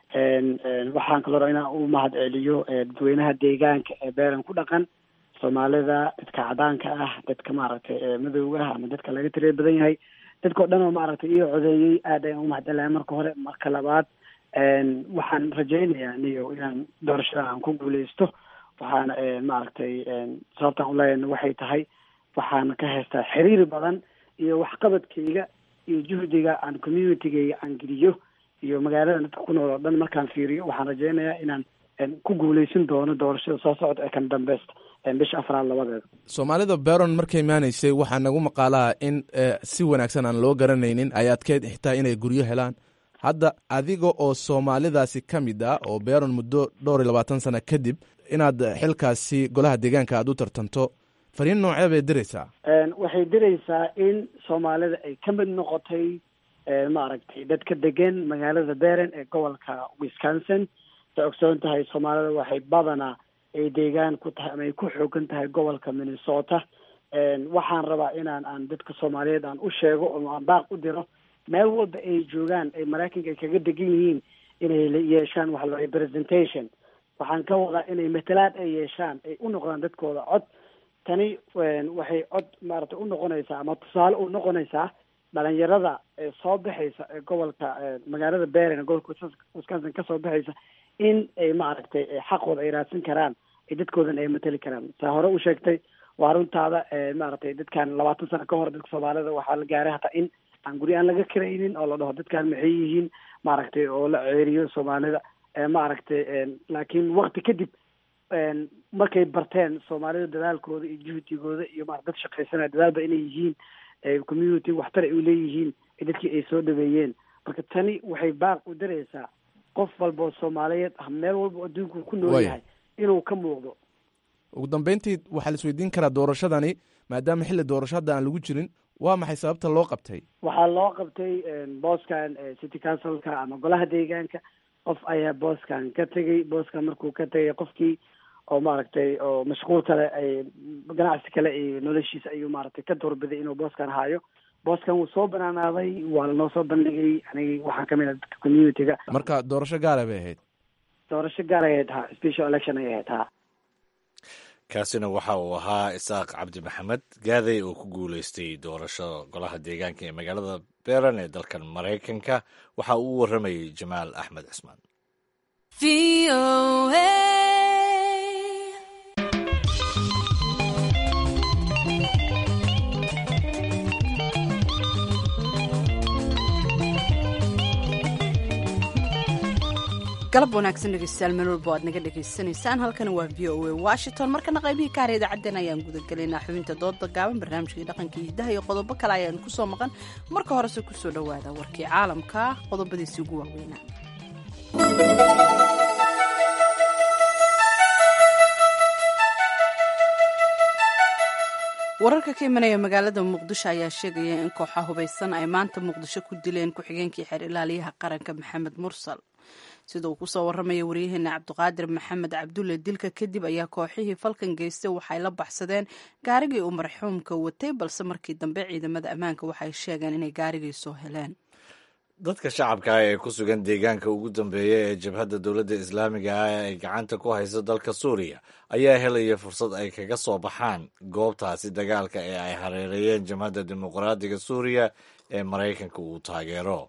waxaan kaloo rabaa inaan u mahad celiyo dadweynaha deegaanka ee beeran ku dhaqan soomaalida dadka cadaanka ah dadka maaragtay ee madowga ah ama dadka laga tiriya badan yahay dadkao dhan oo maaragtay iyo codeeyey aad ayaan u mahad celinayaa marka hore marka labaad waxaan rajaynayaa niyo inaan doorashada aan ku guuleysto waxaana maaragtay sababtaan uleeyana waxay tahay waxaana ka haystaa xiriir badan iyo waxqabadkayga iyo juhdiga aan communitygayga aan geliyo iyo magaalada dadka ku nool oo dhan markaan fiiriyo waxaan rajaynayaa inaan ku guuleysan doono doorashada soo socda ee kan dambeysta bisha afraad labadeeda soomaalida beron markay imaanaysay waxaa nagu maqaalaha in eh, si wanaagsan aan loo garanaynin ay adkeyd xitaa inay guryo helaan hadda adiga oo soomaalidaasi ka mid ah oo beron muddo dhowr iyo labaatan sano kadib inaad xilkaasi golaha deegaanka aad u tartanto fariin noocee bay diraysaa waxay diraysaa in soomaalida ay ka mid noqotay maaragtay dadka degan magaalada beren ee gobolka wisconsin sa ogsoon tahay soomaalida waxay badanaa ay deegaan ku tahay ama ay ku xoogan tahay gobolka minnesota waxaan rabaa inaan aan dadka soomaaliyeed aan u sheego oo aan baaq u diro meel walba ay joogaan ay maraykanka ay kaga degan yihiin inay la yeeshaan waxa la representation waxaan ka wadaa inay matalaad ay yeeshaan ay u noqdaan dadkooda cod tani waxay cod maaragtay u noqonaysaa ama tusaale u noqonaysaa dhalinyarada ee soo baxaysa ee gobolka magaalada beren ee gobolka wisconsin kasoo baxaysa in ay maaragtay xaqooda ay raadsan karaan ay dadkoodan ay matali karaan saa hore u sheegtay waa runtaada maaragtay dadkan labaatan sano ka hor dadka soomaalida waxaa la gaaray hataa in aan guri aan laga karaynin oo la dhaho dadkan maxay yihiin maaragtay oo la ceeriyo soomaalida maaragtay laakiin wakti kadib markay barteen soomaalida dadaalkooda iyo juhdigooda iyo ma dad shaqaysanaya dadaalba inay yihiin community waxtar ay u leeyihiin dadkii ay soo dhaweeyeen marka tani waxay baaq u diraysaa qof walba oo soomaaliyeed ah meel walba oo adduunku ku nool yahay inuu ka muuqdo ugu dambeyntii waxaa la isweydiin karaa doorashadani maadaama xilli doorasho hadda aan lagu jirin waa maxay sababta loo qabtay waxaa loo qabtay booskan city councilka ama golaha deegaanka qof ayaa booskan ka tegay booskan markuu ka tegay qofkii oo maaragtay oo mashquul kale ay ganacsi kale iyo noloshiisa ayuu maaragtay ka doorbiday inuu booskan haayo booskan wuu soo banaanaaday waa lanoo soo bandhigay aniga waxaan kamid ah dadka communityga marka doorasho gaara bay ahayd doorasho gaar ay ahayd ha special election ay ahayd ha kaasina waxa uu ahaa isaaq cabdi maxamed gaaday oo ku guuleystay doorashada golaha deegaanka ee magaalada beran ee dalkan maraykanka waxa uu u waramayay jamaal axmed cismaan galab wanaagsan dhegeystayaal meel walba aad naga dhegaysanaysaan halkani waa v o a washington markana qaybihii kaara idaacaddeen ayaan gudagelaynaa xubinta dooda gaaban barnaamijkii dhaqanka hidaha iyo qodobo kale ayaan kusoo maqan marka horese kusoo dhowaada warkii caalamka qodobadiisii ugu waaweynaa wararka ka imanaya magaalada muqdisho ayaa sheegaya in kooxa hubaysan ay maanta muqdisho ku dileen ku-xigeenkii xeer ilaaliyaha qaranka maxamed mursal sida uu kusoo waramaya waryaheena cabdiqaadir maxamed cabdulle dilka kadib ayaa kooxihii falkan geystay waxay la baxsadeen gaarigii uu marxuumka watay balse markii dambe ciidamada ammaanka waxay sheegeen inay gaarigii soo heleen dadka shacabka ah ee ku sugan deegaanka ugu dambeeya ee jabhadda dowladda islaamiga ah ee ay gacanta ku hayso dalka suuriya ayaa helaya fursad ay kaga soo baxaan goobtaasi dagaalka ee ay hareereeyeen jabhadda dimuqraadiga suuriya ee maraykanka uu taageero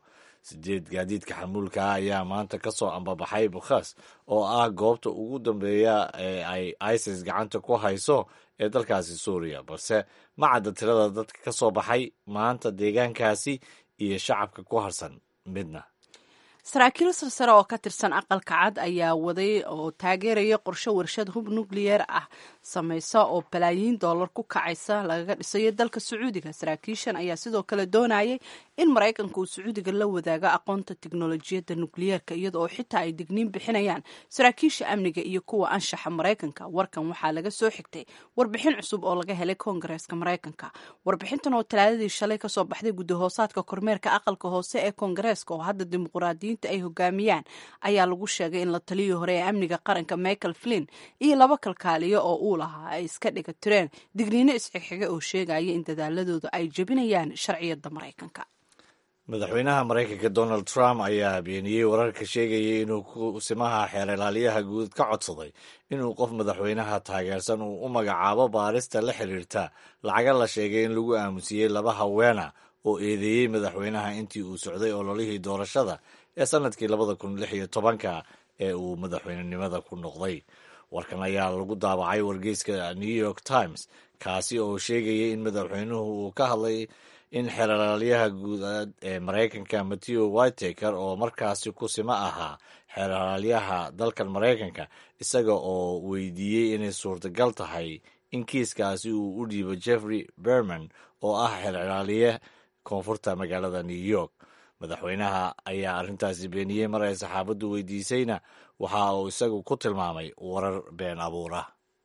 sideed gaadiidka xamuulka ah ayaa maanta ka soo ambabaxay bukhas oo ah goobta ugu dambeeya ee ay isis gacanta ku hayso ee dalkaasi suuriya balse ma cadda tirada dadka ka soo baxay maanta deegaankaasi iyo shacabka ku harsan midna saraakiil sarsare oo ka tirsan aqalka cad ayaa waday oo taageeraya qorshe warshad hub nukliyeer ah samaysa oo balaayiin dollar ku kacaysa lagaga dhisayo dalka sacuudiga saraakiishan ayaa sidoo kale doonayay in maraykanka uu sacuudiga la wadaago aqoonta tiknolojiyadda nukliyeerka iyada oo xitaa ay digniin bixinayaan saraakiisha amniga iyo kuwa anshaxa maraykanka warkan waxaa laga soo xigtay warbixin cusub oo laga helay koongareeska maraykanka warbixintan oo talaadadii shalay kasoo baxday guddahoosaadka kormeerka aqalka hoose ee koongareeska oo hadda dimuqraadiyiinta ay hogaamiyaan ayaa lagu sheegay in la taliyii hore ee amniga qaranka michael flin iyo laba kalkaaliyo oo uu lahaa ay iska dhiga tireen digniino isxigxiga oo sheegaya in dadaaladooda ay jebinayaan sharciyadda maraykanka madaxweynaha maraykanka donald trump ayaa beeniyey wararka sheegayay inuu kusimaha xeer ilaaliyaha guud ka codsaday inuu qof madaxweynaha taageersan uu u magacaabo baarista la xiriirta lacaga la sheegay in lagu aamusiyey laba haweena oo eedeeyey madaxweynaha intii uu socday ololihii doorashada ee sanadkii labada kun lix iyo tobanka ee uu madaxweynenimada ku noqday warkan ayaa lagu daabacay wargeyska new york times kaasi oo sheegayay in madaxweynuhu uu ka hadlay in xeeralaalyaha guud ee maraykanka matthew whitaker oo markaasi kusima ahaa xeeralaalyaha dalkan maraykanka isaga oo weydiiyey inay suurtagal tahay in kiiskaasi uu u dhiibo jeffrey berman oo ah xeeralaaliye koonfurta magaalada new york madaxweynaha ayaa arrintaasi beeniyey mar ay saxaabaddu weydiisayna waxa uu isagu ku tilmaamay warar been abuura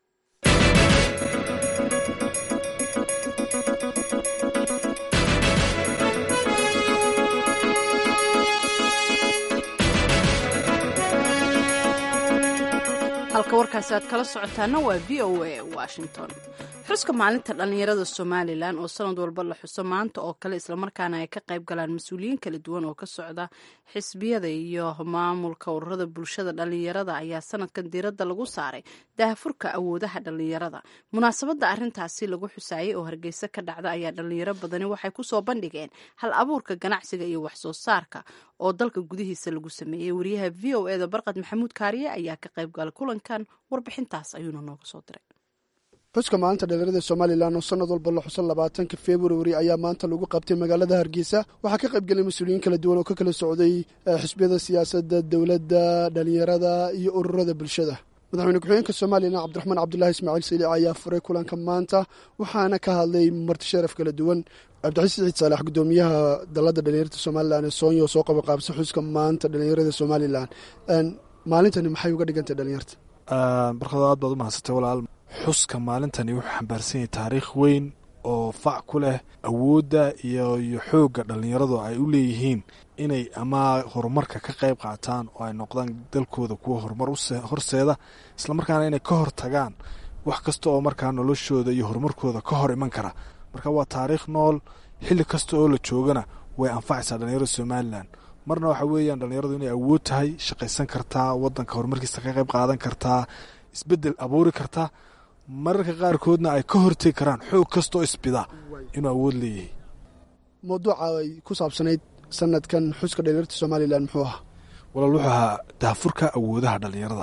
halka warkaasi aad kala socotaana waa v o a washington xuska maalinta dhallinyarada somalilan oo sanad walba la xuso maanta oo kale islamarkaana ay ka qayb galaan mas-uuliyiin kala duwan oo ka socda xisbiyada iyo maamulka ururada bulshada dhallinyarada ayaa sanadkan diiradda lagu saaray daahfurka awoodaha dhallinyarada munaasabadda arintaasi lagu xusaayay oo hargeysa ka dhacda ayaa dhallinyaro badani waxay kusoo bandhigeen hal abuurka ganacsiga iyo waxsoo saarka oo dalka gudihiisa lagu sameeyey wariyaha v o eda barqad maxamuud kaariye ayaa ka qayb galay kulankan warbixintaas ayuuna nooga soo diray xuska maalinta dhallinyarada somalilan oo sanad walba la xusan labaatanka februari ayaa maanta lagu qabtay magaalada hargeysa waxaa ka qayb gelay mas-uuliyiin kala duwan oo ka kala socday xisbiyada siyaasadda dowladda dhallinyarada iyo ururada bulshada madaxweyne ku-xigeenka somalilan cabdiraxmaan cabdulahi ismaaciil saliic ayaa furay kulanka maanta waxaana ka hadlay marti sharaf kala duwan cabdixasiis ciid saalax gudoomiyaha dalladda dhallinyarada somalilan ee soonya oo soo qabaqaabsa xuska maanta dhallinyarada somalilan maalintani maxay uga dhigantay dhalinyarta barkado aad baad u mahadsantay walaal xuska maalintani wuxuu xambaarsan yahay taariikh weyn oo fac ku leh awoodda iyo iyo xoogga dhallinyaradu ay u leeyihiin inay ama horumarka ka qayb qaataan oo ay noqdaan dalkooda kuwa horumar horseeda islamarkaana inay ka hor tagaan wax kasta oo markaa noloshooda iyo horumarkooda ka hor iman kara marka waa taariikh nool xilli kasta oo la joogana way anfacaysaa dhallinyarada somalilan marna waxa weeyaan dhallinyaradu inay awood tahay shaqaysan kartaa wadanka horumarkiisa ka qayb qaadan kartaa isbedel abuuri kartaa mararka qaarkoodna ay ka hortegi karaan xoog kastoo isbida inuu awood leeyahay mawduuca ay ku saabsanayd sanadkan xuska dhalinyarta somalilan muxuu ahaa walaal wuxuu ahaa daafurka awoodaha dhallinyarada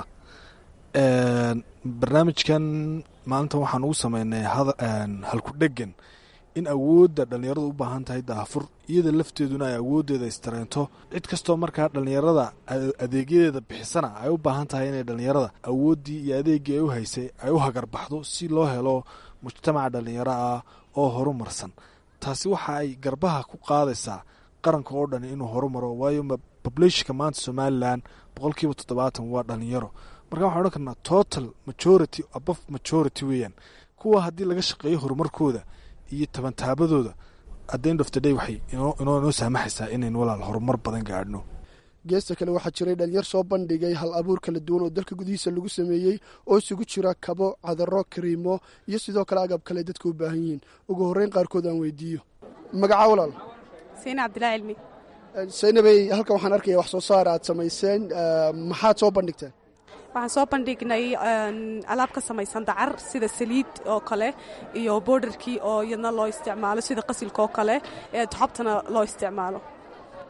barnaamijkan maalintan waxaan ugu sameynay halku dhegan in awoodda dhallinyaradu u baahan tahay daafur iyada lafteeduna ay awooddeeda istareento cid kastoo markaa dhallinyarada adeegyadeeda bixisana ay u baahan tahay inay dhallinyarada awooddii iyo adeeggii ay u haysay ay u hagarbaxdo si loo helo mujtamaca dhallinyaro ah oo horumarsan taasi waxa ay garbaha ku qaadaysaa qaranka oo dhan inuu horumaro waayo populationka maanta somalilan boqolkiiba toddobaatan waa dhallinyaro marka waxaan odhan karnaa total majority abof majority weeyaan kuwa haddii laga shaqeeyo horumarkooda iyo tabantaabadooda adend of the day waxay inoo saamaxaysaa inaynu walaal horumar badan gaadhno geesta kale waxaa jiray dhalinyar soo bandhigay hal abuur kala duwan oo dalka gudihiisa lagu sameeyey oo isugu jira kabo cadaro kariimo iyo sidoo kale agab kale dadka u baahan yihiin ugu horreyn qaarkood aan weydiiyo magaca walaal sayna cabdilaa cilmi saynabey halkan waxaan arkaya wax soo saar aad samayseen maxaad soo bandhigteen waxaan soo bandhignay alaab ka samaysan dacar sida saliid oo kale iyo boordarkii oo iyadna loo isticmaalo sida qasilka oo kale ee xobtana loo isticmaalo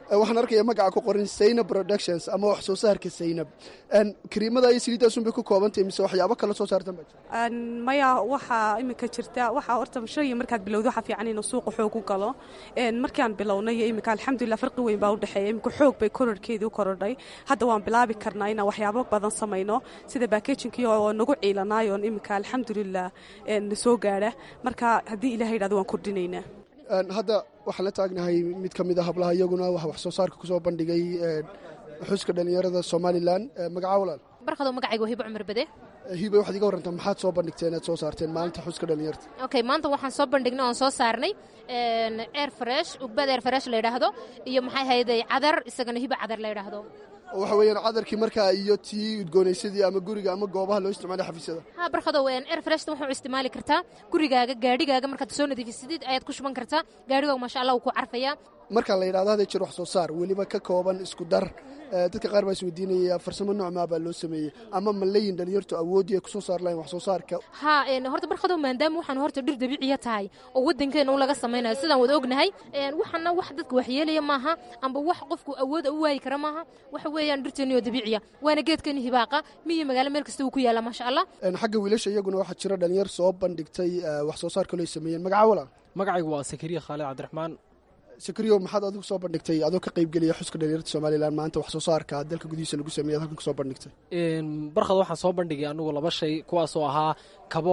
waxaan arkaya magaca ku qoran saynab productions ama wax soo saarka saynab kariimada iyo saliiddaas unbay ku koobantahay mise waxyaabo kale soo saartan baa jira maya waxaa iminka jirta waxaa horta shayga markaad bilowda waxaa fiican inuu suuqa xoog u galo markaan bilownay iyo iminka alxamdulilah farqi weyn baa u dhexeeya iminka xoog bay kororhkeedii u korodhay hadda waan bilaabi karnaa inaan waxyaabo badan samayno sida baakejinki oo nagu ciilanaayoon iminka alxamdulilah soo gaadha marka haddii ilaha yidhahdo waan kordhinaynaa hadda waxaan la taagnahay mid ka mid a hablaha iyaguna wax soo saarka kusoo bandhigay xuska dhallinyarada somalilan magaca walaal barkado magacayga waa hibo cumar bade hibe waxaad iga warrantaa maxaad soo bandhigteen aad soo saarteen maalinta xuska dhallinyarta okay maanta waxaan soo bandhignay oon soo saarnay air fresh ugbad air fresh la yidhaahdo iyo maxay hayday cadar isagana hibo cadar la yidhaahdo waxa weeyaan cadarkii markaa iyo tii udgoonaysadii ama guriga ama goobaha loo isticmaalay xafiisyada ha barkado air freshta waxaa u isticmaali kartaa gurigaaga gaadhigaaga markaad soo nadiifisidid ayaad ku shuban kartaa gaadhigaaga maasha allah wuu ku carfayaa marka la yidhahdo hadday jir wax soo saar weliba ka kooban isku dar dadka qaar baa is weydiinaya farsamo noocmaa baa loo sameeyey ama ma leeyin dhalinyartu awoodii ay kusoo saar lahayn wax soo saarka ha horta barkado maadaama waxaan horta dhir dabiiciya tahay oo waddankeena u laga samaynayo sidaan wada ognahay waxana wax dadka waxyeelaya maaha amba wax qofku awooda u waayi kara maaha waxa weeyaan dhirteeniyo dabiiciya waana geedkeeni hibaaqa miyo magaalo meel kasta uu ku yaala maasha allah xagga wiilasha iyaguna waxaa jira dhalinyar soo bandhigtay wax soo saarka loo sameeyeen magaca walaa magacaygu waa sakariya khaalid cabdiraxmaan sakriyo maxaad adigu soo bandhigtay adoo ka qaybgeliya xuska dhalinyarta somalilan maanta wax soo saarka dalka gudihiisa lagu sameeyad halkan kasoo bandhigtay barkad waxaan soo bandhigay anugu laba shay kuwaasoo ahaa kabo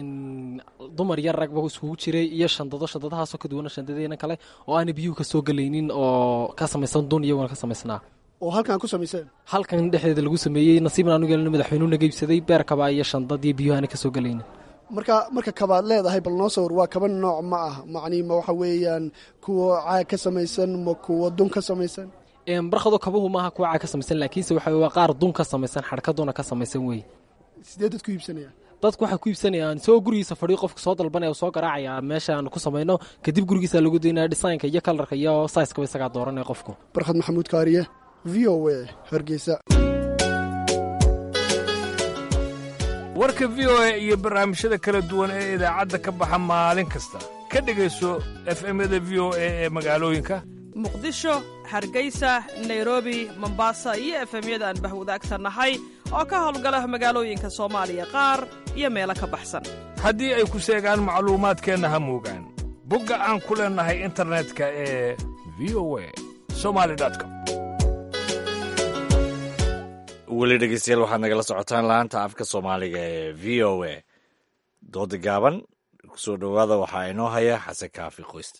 dumar yar ragba iskugu jiray iyo shandado shandadahaasoo ka duwana shandadeena kale oo aana biyuhu ka soo gelaynin oo ka samaysan dun iyaguna ka samaysnaa oo halkan ku samayseen halkan dhexdeeda lagu sameeyey nasiibna anugu yeelna madaxweynuhu naga iibsaday beer kabaa iyo shandad iyo biyuhu aana ka soo gelaynin marka marka kabaad leedahay bal noo sawir waa kaba nooc ma ah macnii ma waxa weeyaan kuwa caag ka samaysan ma kuwa dun ka samaysan barkado kabuhu maaha kuwa caag ka samaysan laakiinse waxa waa qaar dun ka samaysan xadhkaduna ka samaysan wey sidee dadku iibsanayaan dadku waxay ku iibsanayaan isagoo gurigiisa fadhiyo qofka soo dalbanaya oo soo garaacaya meeshaan ku samayno kadib gurigiisa lagu daynaya dhisaynka iyo kalarka iyo saiskaba isagaa dooranaya qofku barkhad maxamuud kaariye v o a hargeysa warka v o a iyo barnaamijyada kala duwan ee idaacadda ka baxa maalin kasta ka dhegayso efemyada v o a ee magaalooyinka muqdisho hargeysa nairobi mombasa iyo efemyada aan bahwadaagta nahay oo ka howlgala magaalooyinka soomaaliya qaar iyo meelo ka baxsan haddii ay ku seegaan macluumaadkeenna ha moogaan bogga aan ku leennahay internetka ee v o a somali com weli dhegeystayaal waxaad nagala socotaan laanta afka soomaaliga ee v o a dooda gaaban kusoo dhowaada waxaa inoo haya xasan kaafi qoyste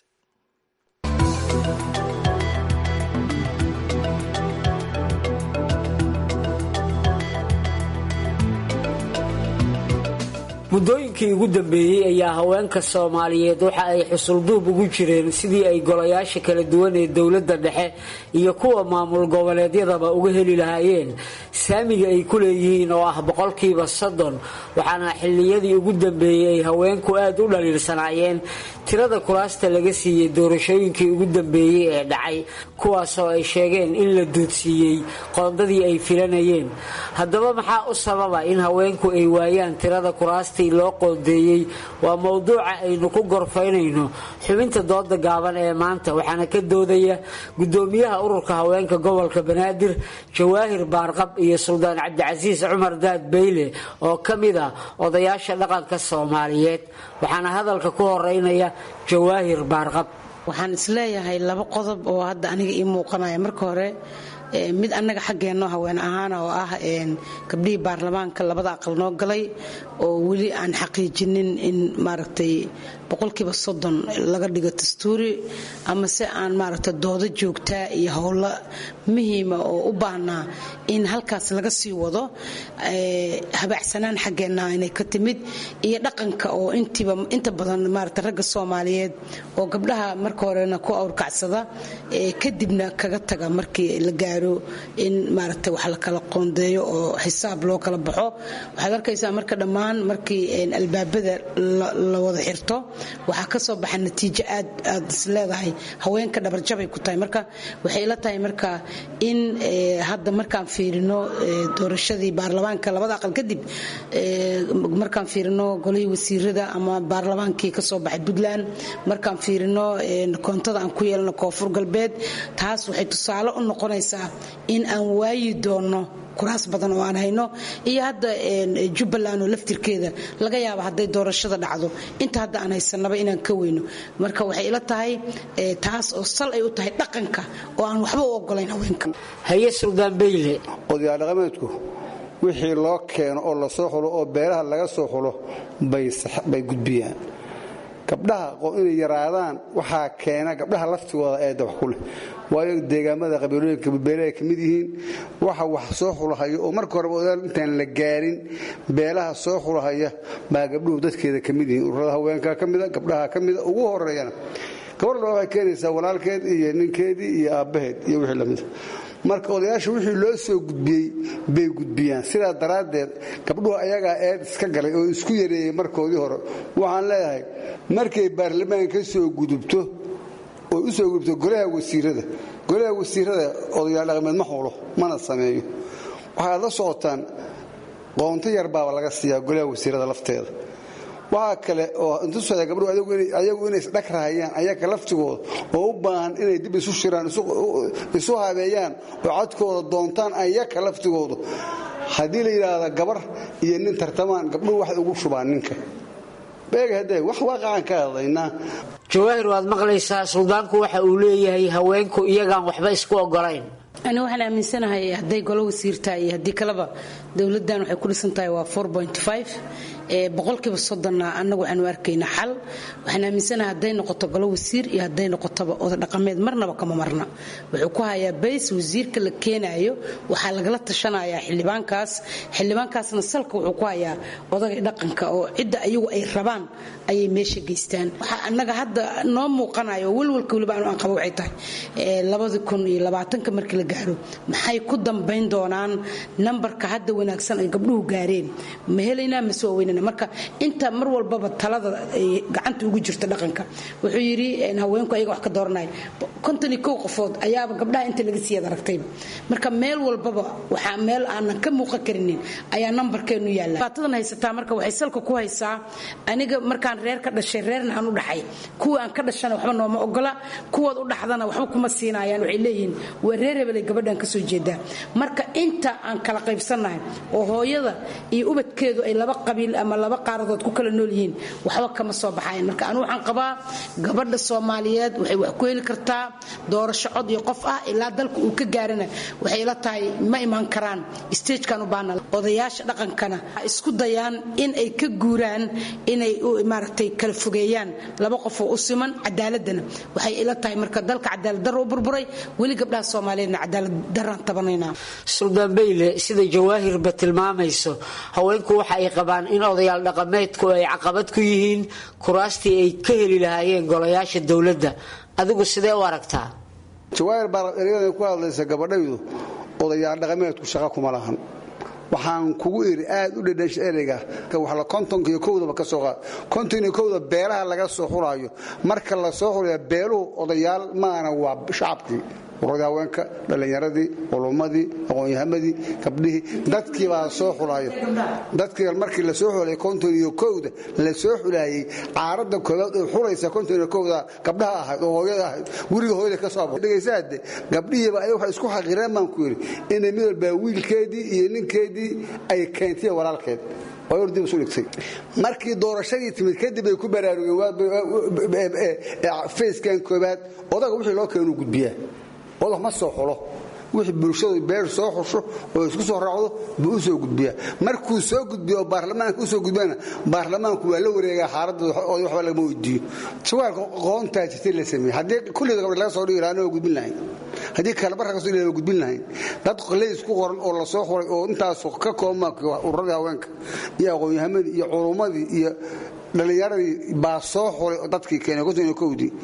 muddooyinkii ugu dambeeyey ayaa haweenka soomaaliyeed waxa ay xusulduub ugu jireen sidii ay golayaasha kala duwan ee dowladda dhexe iyo kuwa maamul goboleedyadaba uga heli lahaayeen saamiga ay ku leeyihiin oo ah boqolkiiba soddon waxaana xilliyadii ugu dambeeyey ay haweenku aad u dhaliilsanaayeen tirada kuraasta laga siiyey doorashooyinkii ugu dambeeyey ee dhacay kuwaasoo ay sheegeen in la duudsiiyey qoondadii ay filanayeen haddaba maxaa u sababa in haweenku ay waayaan tirada kuraasta loo qoondeeyey waa mowduuca aynu ku gorfaynayno xubinta dooda gaaban ee maanta waxaana ka doodaya gudoomiyaha ururka haweenka gobolka banaadir jawaahir baarqab iyo suldaan cabdicasiis cumar daad beyle oo ka mid ah odayaasha dhaqanka soomaaliyeed waxaana hadalka ku horeynaya jawaahir baarqab waxaan isleeyahay laba qodob oo hadda aniga ii muuqanaya marka hore mid annaga xaggeenno haween ahaana oo ah gabdhihii baarlamaanka labada aqal noo galay oo weli aan xaqiijinin in maaragtay boqolkiiba soddon laga dhigo dastuuri ama se aan maaragta doodo joogtaa iyo howlo muhiima oo u baahnaa in halkaas laga sii wado habaacsanaan xaggeenna inay ka timid iyo dhaqanka oo intiiba inta badan maaragta ragga soomaaliyeed oo gabdhaha marka horena ku awrkacsada kadibna kaga taga markii la gaaro gaaro in maaragtay wax la kala qoondeeyo oo xisaab loo kala baxo waxaad arkaysaa marka dhammaan markii albaabada la wada xirto waxaa ka soo baxa natiijo aad aad is leedahay haweenka dhabarjabay ku tahay marka waxay ila tahay marka in hadda markaan fiirino doorashadii baarlamaanka labada aqal kadib markaan fiirino golihii wasiirada ama baarlamaankii kasoo baxay puntland markaan fiirino koontada aan ku yeelano koonfur galbeed taas waxay tusaale u noqonaysaa in aan waayi doono kuraas badan oo aan hayno iyo hadda jubbaland oo laftirkeeda laga yaaba hadday doorashada dhacdo inta hadda aan haysanaba inaan ka weyno marka waxay ila tahay taas oo sal ay u tahay dhaqanka oo aan waxba u ogolayn haweenka haye suldaan beyle odayaal dhaqameedku wixii loo keeno oo lasoo xulo oo beelaha laga soo xulo bay gudbiyaan gabdhaha inay yaraadaan waxaa keena gabdhaha laftigooda eedda wax ku leh waayo deegaamada qabiilooyinka beelaha ka mid yihiin waxa wax soo xulahaya oo marka horeba odayaal intaan la gaarin beelaha soo xulahaya baa gabdhuhu dadkeeda ka mid yihiin ururada haweenka ka mida gabdhaha ka mida ugu horeeyana gabadha waxay keenaysaa walaalkeed iyo ninkeedii iyo aabbaheed iyo wixii lamida marka odayaasha wixii loo soo gudbiyey bay gudbiyaan sidaa daraaddeed gabdhuhu ayagaa eed iska galay oo isku yareeyey markoodii hore waxaan leeyahay markay baarlamaan ka soo gudubto oo u soo gudubto golaha wasiirada golaha wasiirada odayaal dhaqameed ma xulo mana sameeyo waxaad la socotaan qoonto yar baaba laga siiyaa golaha wasiirada lafteeda waxaa kale oo intusaya gabdhuhu ayagu inay isdhag rahayaan ayaga laftigooda oo u baahan inay dib isu shiraan isu habeeyaan oo codkooda doontaan ayaka laftigoodu haddii la yidhaahda gabar iyo nin tartamaan gabdhuhu waxay ugu shubaan ninka beegahade wax waaqacan ka hadlaynaa jawaahir waad maqlaysaa suldaanku waxa uu leeyahay haweenku iyagaan waxba isku ogolayn ani waxaan aaminsanahay hadday golo wasiirtahay iyo haddii kaleba dowladdan waxay ku dhisan tahay waa boqolkiiba soddonna annagu waxaanu arkaynaa xal waxaan aaminsanahay hadday noqoto golo wasiir iyo hadday noqotoba oda dhaqameed marnaba kama marna wuxuu ku hayaa bays wasiirka la keenayo waxaa lagala tashanayaa xildhibaankaas xildhibaankaasna salka wuxuu ku hayaa odagay dhaqanka oo cidda ayagu ay rabaan ayay meesha geystaan waxaa annaga hadda noo muuqanayo welwalka weliba anu aan qabo waxay tahay labadi kun iyo labaatanka markii la gaaro maxay ku dambayn doonaan nambarka hadda wanaagsan ay gabdhuhu gaareen ma helaynaa mase waa weynana marka inta mar walbaba talada ay gacanta ugu jirto dhaqanka wuxuu yidhi haweenku ayaga wax ka dooranaya konton iyo kow qofood ayaaba gabdhaha inta laga siiyad aragtayba marka meel walbaba waxaa meel aanan ka muuqan karinin ayaa nambarkeenu yaalla baatadan haysataa marka waxay salka ku haysaa aniga markaan reer ka dhashay reerna aan u dhaxay kuwa aan ka dhashana waxba nooma ogola kuwaad u dhaxdana waxba kuma siinayaan waxay leeyihiin waa reer hebelay gabadhan kasoo jeedaa marka inta aan kala qaybsannahay oo hooyada iyo ubadkeedu ay laba qabiil ama laba qaaradood ku kala nool yihiin waxba kama soo baxayan marka anu waxaan qabaa gabadha soomaaliyeed waxay wax ku heli kartaa doorasho cod iyo qof ah ilaa dalka uu ka gaarana waxay la tahay ma imaan karaan stagekan u baana odayaasha dhaqankana isku dayaan in ay ka guuraan inay maaragtay kala fogeeyaan laba qof oo u siman cadaaladana waxay ila tahay marka dalka cadaalad darro u burburay weli gabdhaha soomaaliyeedna cadaalad darraan tabanaynaa suldaan beyle sida jawaahirba tilmaamayso haweenku waxa ay qabaan in odayaal dhaqameedku ay caqabad ku yihiin kuraastii ay ka heli lahaayeen golayaasha dowladda adigu sidee u aragtaa jawaahir baa eryadan ku hadlaysa gabadhaydu odayaal dhaqameedku shaqa kuma lahan waxaan kugu iri aad u dhedhasha ereyga waxla kontonka iyo kowdaba ka soo qaad konton iyo kowda beelaha laga soo xulaayo marka la soo xulaya beeluhu odayaal maana waa shacabkii ururada haweenka dhallinyaradii culummadii aqoonyahamadii gabdhihii dadkii baa soo xulaayo dadkii markii la soo xulay konton iyo kowda la soo xulaayey caaradda koobaad oo xulaysa konton iyo kowda gabdhaha ahayd oo hooyada ahayd guriga hooyada ka soo dhegaysaade gabdhihiiba ayaga waxay isku xaqireen baan ku yidhi inay mid walbaa wiilkeedii iyo ninkeedii ay keentay walaalkeed dib isu dhigtay markii doorashadii timid kadib ay ku baraarugeen fayskan koobaad odaga wixii loo keenu gudbiyaa odag ma soo xulo wixii bulshadu beer soo xusho oo isku soo raacdo buu u soo gudbiyaa markuu soo gudbiyo oo baarlamaanka u soo gudbiyana baarlamaanku waa la wareegaa xaaladda waxba lagama weydiiyo jawaarka qoontaa jirtay la sameeyey haddii kulliga gabdha laga soo dhigi lahaa waa gudbin lahayn haddii kale barka kasoo dhigi waa gudbin lahayn dad leys ku qoran oo la soo xuray oo intaas ka koobma ururadii haweenka iyo aqoonyahamadii iyo culummadii iyo dhallinyaradii baa soo xuray dadkii keenay konton iyo kowdii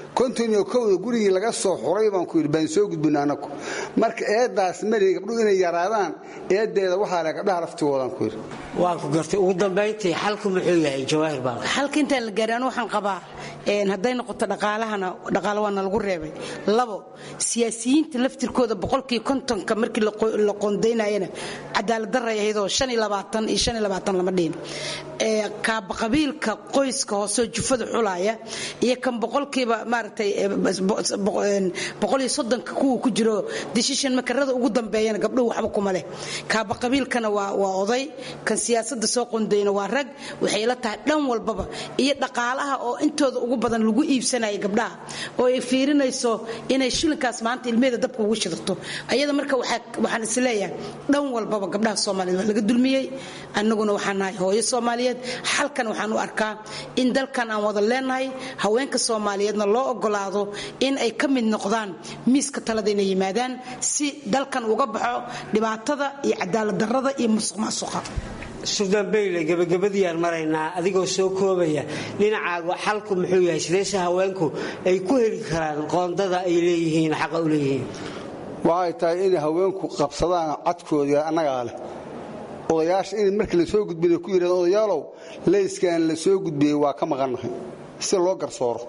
konton iyo kowda gurigii laga soo xuray baan ku yidhi baan soo gudbina anagu marka eedaas mari gabdhuhu inay yaraadaan eedeeda waxaa le gabdhaha laftigoodaan ku yidhi waa ku gartay ugu dambayntii xalku muxuu yahay jawaahir baa xalka intaan la gaarin waxaan qabaa hadday noqoto dhaqaalahana dhaqaale waa nalagu reebay labo siyaasiyiinta laftirkooda boqolkii kontonka markii la qoondaynayana cadaalad daray ahaydoo shan iyo labaatan iyo shan iyo labaatan lama dhihin kaaba qabiilka qoyska hooseo jufada xulaya iyo kan boqolkiiba maaragtay boqol iyo soddonka kuwa ku jiro decision makarada ugu dambeeyana gabdhuhu waxba kuma leh kaaba qabiilkana waa waa oday kan siyaasadda soo qondayna waa rag waxay la tahay dhan walbaba iyo dhaqaalaha oo intooda ugu badan lagu iibsanaya gabdhaha oo ay fiirinayso inay shilinkaas maanta ilmeeda dabka ugu shidato ayada marka waxaan isleeyahay dhan walbaba gabdhaha soomaaliyeed waa laga dulmiyey annaguna waxaan nahay hooyo soomaaliyeed xalkan waxaan u arkaa in dalkan aan wada leenahay haweenka soomaaliyeedna loo ogolaado in ay ka mid noqdaan miiska talada inay yimaadaan si dalkan uga baxo dhibaatada iyo cadaalad darrada iyo musuq maasuqa suldaan bayle gabagabadiiyaan maraynaa adigoo soo koobaya dhinacaagu xalku muxuu yahay sideese haweenku ay ku heli karaan qoondada ay leeyihiin xaqa u leeyihiin waxay tahay inay haweenku qabsadaan cadkooda annagaa leh odayaasha in markii la soo gudbina ku yidhahdeen odayaalow leyskan la soo gudbiyey waa ka maqannahay si loo garsooro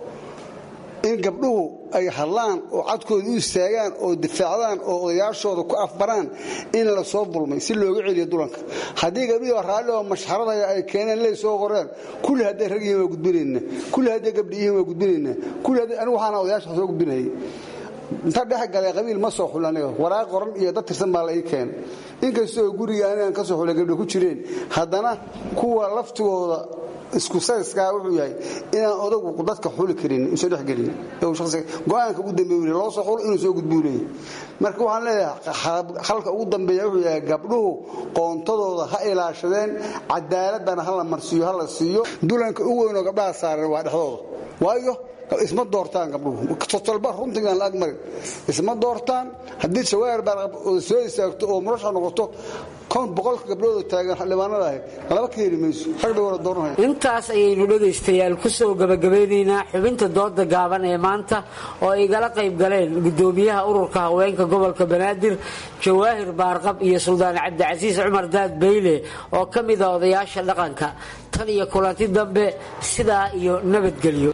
in gabdhuhu ay hadlaan oo cadkooda u istaagaan oo difaacdaan oo odayaashooda ku afbaraan in la soo dulmay si looga celiyo dulanka haddii gabdhihii raalli oo mashxaradaya ay keeneen ley soo qoreen kulli hadday rag yihiin waa gudbinayna kulli hadday gabdhi yihiin waa gudbinayna kulli hadday anigu waxaana odayaasha soo gudbinayay inta dhex galay qabiil ma soo xul aniga waraaq qoran iyo dad tirsan baa la ii keenay inkastoo guriga anigaan ka soo xulay gabdho ku jireen haddana kuwa laftigooda isku sayskaa wuxuu yahay inaan odagu dadka xuli karin usa dhexgelin go-aanka ugu dambeey loo soo xulo inuu soo gudbuu leeyahy marka waxaan leeyahay halka ugu dambeeya wuxuu yahay gabdhuhu qoontadooda ha ilaashadeen cadaaladana ha la marsiiyo ha la siiyo dulanka u weynoo gabdhaha saaran waa dhexdooda waayo isma doortaan gabdhuhu totolba runtigaan la agmarin isma doortaan haddii jawaahir baa soo istaagto oo murasha noqoto boqolka gabdhooda taagan xildhibaanada ahay laba ka heli mayso rag bay wada dooranaya intaas ayaynu dhegaystayaal ku soo gabagabeynaynaa xubinta dooda gaaban ee maanta oo ay igala qayb galeen gudoomiyaha ururka haweenka gobolka banaadir jawaahir baarqab iyo suldaan cabdicasiis cumar daad beyle oo ka mida odayaasha dhaqanka tan iyo kulanti dambe sidaa iyo nabadgelyo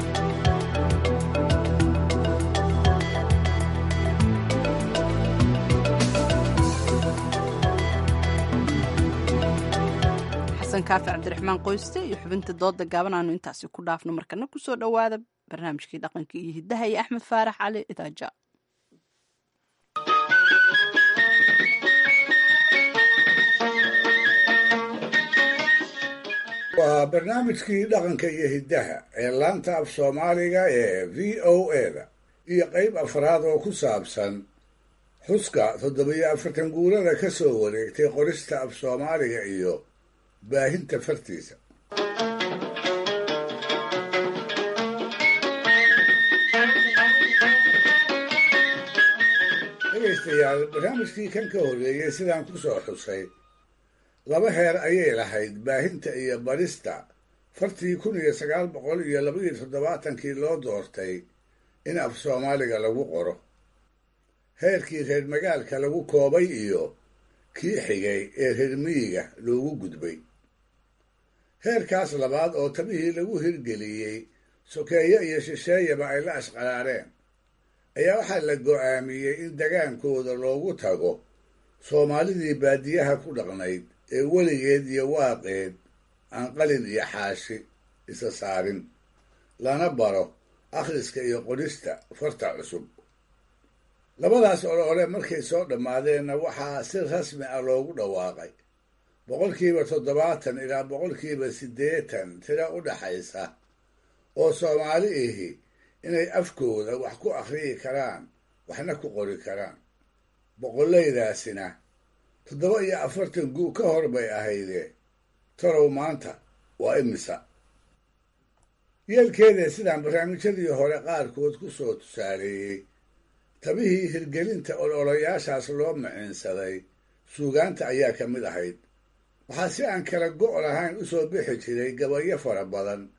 kaafi cabdiraxmaan qoyste iyo xubinta dooda gaaban aanu intaasi ku dhaafno markana kusoo dhowaada barnaamijkii dhaqanka iyo hidaha iyo axmed faarax cali idaaja waa barnaamijkii dhaqanka iyo hiddaha ee laanta af soomaaliga ee v o eda iyo qayb afraad oo ku saabsan xuska toddobiyo afartan guurada ka soo wareegtay qorista af soomaaliga iyo baahinta fartiisa dhegaystayaal barnaamijkii kan ka horreeyey sidaan ku soo xusay laba heer ayay lahayd baahinta iyo barista fartii kun iyo sagaal boqol iyo labaiyo toddobaatankii loo doortay in af soomaaliga lagu qoro heerkii reer magaalka lagu koobay iyo kii xigay ee reer miyiga loogu gudbay heerkaas labaad oo tabihii lagu hirgeliyey sokeeye iyo shisheeyaba ay la ashqaraareen ayaa waxaa la go'aamiyey in dagaankooda loogu tago soomaalidii baadiyaha ku dhaqnayd ee weligeed iyo waaqeed aan qalin iyo xaashi isa saarin lana baro akhriska iyo qorista farta cusub labadaas olole markay soo dhammaadeenna waxaa si rasmi ah loogu dhawaaqay boqolkiiba toddobaatan ilaa boqolkiiba siddeetan tiro u dhaxaysa oo soomaali ihi inay afkooda wax ku akhriyi karaan waxna ku qori karaan boqollaydaasina toddoba iyo afartan guu ka hor bay ahaydee torow maanta waa imisa yeelkeeda sidaan barnaamijyadii hore qaarkood ku soo tusaaleeyey tabihii hirgelinta ololayaashaas loo maciinsaday suugaanta ayaa ka mid ahayd waxaa si aan kala go' lahayn u soo bixi jiray gabayo fara badan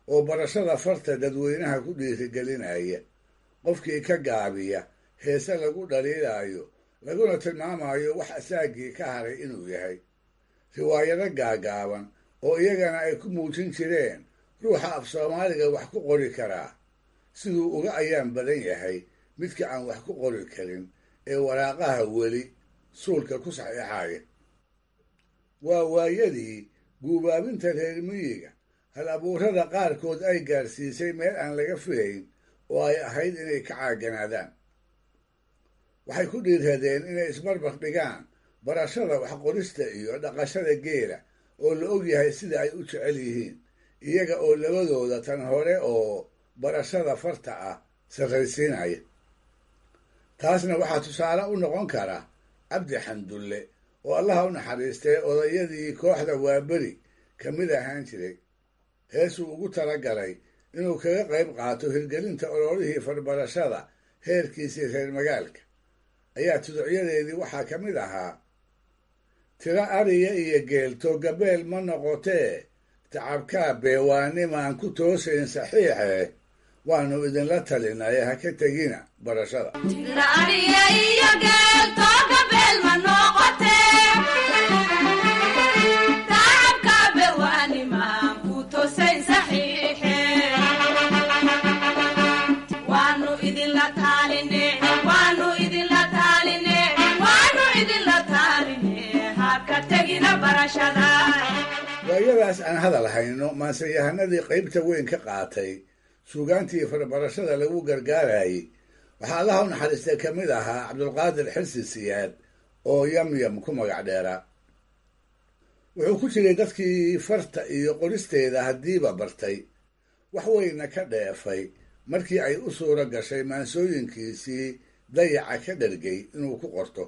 oo barashada farta dadweynaha ku dhiirigelinaya qofkii ka gaabiya heese lagu dhaliilaayo laguna tilmaamayo wax asaagii ka haray inuu yahay riwaayado gaagaaban oo iyagana ay ku muujin jireen ruuxa af soomaaliga wax ku qori karaa siduu uga ayaan badan yahay midka aan wax ku qori karin ee waraaqaha weli suulka ku saxiixaya waa waayadii guubaabinta reer miyiga hal abuurada qaarkood ay gaarsiisay meel aan laga filayn oo ay ahayd inay ka caaganaadaan waxay ku dhiiradeen inay isbarbar dhigaan barashada waxqorista iyo dhaqashada geela oo la og yahay sida ay u jecel yihiin iyaga oo labadooda tan hore oo barashada farta ah sarraysiinaya taasna waxaa tusaale u noqon kara cabdi xandulle oo allaha u naxariistay odayadii kooxda waaberi ka mid ahaan jiray heesuu ugu talagalay inuu kaga qayb qaato hirgelinta ololihii farbarashada heerkiisii reer magaalka ayaa tuducyadeedii waxaa ka mid ahaa tiro ariya iyo geelto gabeel ma noqotee tacabkaa beewaanimaan ku toosayn saxiixe waannu idinla talinaya ha ka tegina barashada waayadaas aan hadal hayno maanseyahanadii qaybta weyn ka qaatay suugaantii farbarashada lagu gargaarayay waxaa allaha u naxariistay ka mid ahaa cabdulqaadir xirsi siyaad oo yamyam ku magac dheeraa wuxuu ku jiray dadkii farta iyo qoristeeda haddiiba bartay wax weyna ka dheefay markii ay u suuro gashay maansooyinkiisii dayaca ka dhargay inuu ku qorto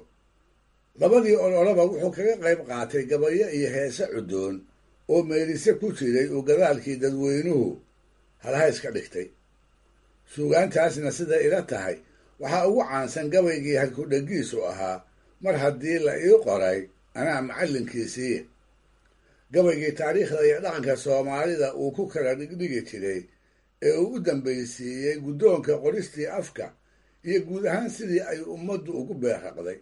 labadii ololaba wuxuu kaga qayb qaatay gabayo iyo heese cuddoon oo meelise ku jiray uu gadaalkii dadweynuhu halhays ka dhigtay suugaantaasna sida ila tahay waxaa ugu caansan gabaygii halkudhegiisu ahaa mar haddii la ii qoray anaa macallinkiisii gabaygii taariikhda iyo dhaqanka soomaalida uu ku kala dhigdhigi jiray ee uu u dambaysiiyey guddoonka qoristii afka iyo guud ahaan sidii ay ummaddu ugu beerraqday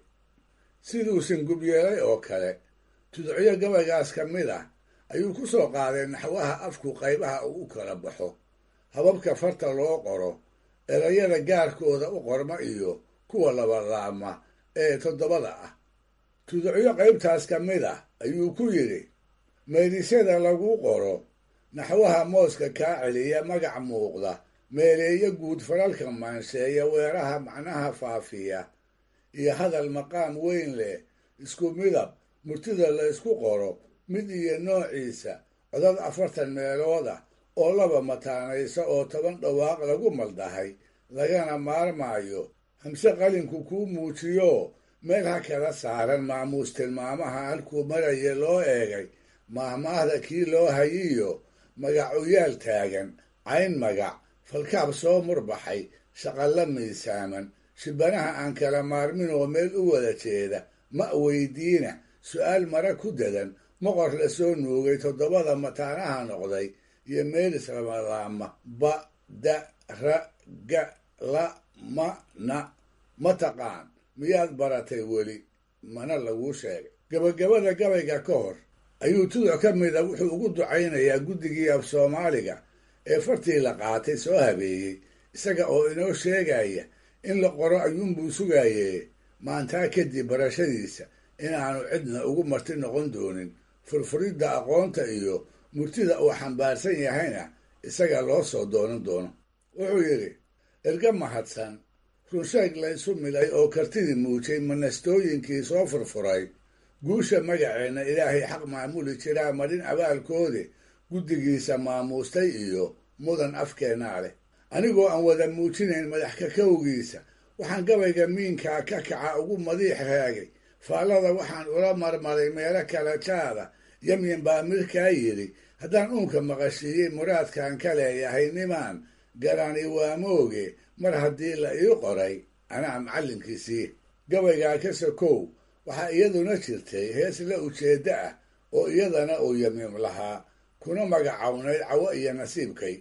siduusan gubyeelay oo kale tudocyo gabaygaas ka mid ah ayuu ku soo qaaday naxwaha afku qaybaha uu u kala baxo hababka farta loo qoro erayada gaarkooda u qorma iyo kuwa labalaama ee toddobada ah tudocyo qaybtaas ka mid ah ayuu ku yidhi meedisyada lagu qoro naxwaha mooska kaa celiya magac muuqda meeleeyo guud faralka maansheeya weeraha macnaha faafiya iyo hadal maqaam weyn leh isku midab murtida la isku qoro mid iyo noociisa codad afartan meelood ah oo laba mataanaysa oo toban dhawaaq lagu maldahay lagana maarmaayo hamse qalinku kuu muujiyo meel ha kala saaran maamuus tilmaamaha halkuu maraya loo eegay maahmaahda kii loo hayiyo magacuyaal taagan cayn magac falkaab soo murbaxay shaqalla miisaaman shibanaha aan kala maarmin oo meel u wada jeeda ma weydiina su'aal mara ku dadan moqor la soo nuugay toddobada mataanaha noqday iyo meelis labalaama ba da ra ga la ma na ma taqaan miyaad baratay weli mana laguu sheegay gabagabada gabayga ka hor ayuu tuduc ka mida wuxuu ugu ducaynayaa guddigii af soomaaliga ee fartii la qaatay soo habeeyey isaga oo inoo sheegaya in la qoro ayuunbuu sugaayee maantaa kadib barashadiisa inaanu cidna ugu marti noqon doonin furfuridda aqoonta iyo murtida uu xambaarsan yahayna isaga loo soo doonan doono wuxuu yidhi erga mahadsan runsheeg laysu milay oo kartidii muujay manastooyinkii soo furfuray guusha magaceenna ilaahay xaq maamuli jiraa marin abaalkoodi guddigiisa maamuustay iyo mudan afkeennaa leh anigoo aan wada muujinayn madax kakowgiisa waxaan gabayga miinkaa ka kaca ugu madiix raagay faallada waxaan ula marmaray meelo kala jaada yamyan baa mirkaa yidhi haddaan uunka maqashiiyey muraadkan ka leeyahay nimaan garani waa mooge mar haddii la ii qoray anaa macallinkiisii gabaygaa ka sokow waxaa iyaduna jirtay hees la ujeedda ah oo iyadana uu yamiim lahaa kuna magacawnayd cawo iyo nasiibkay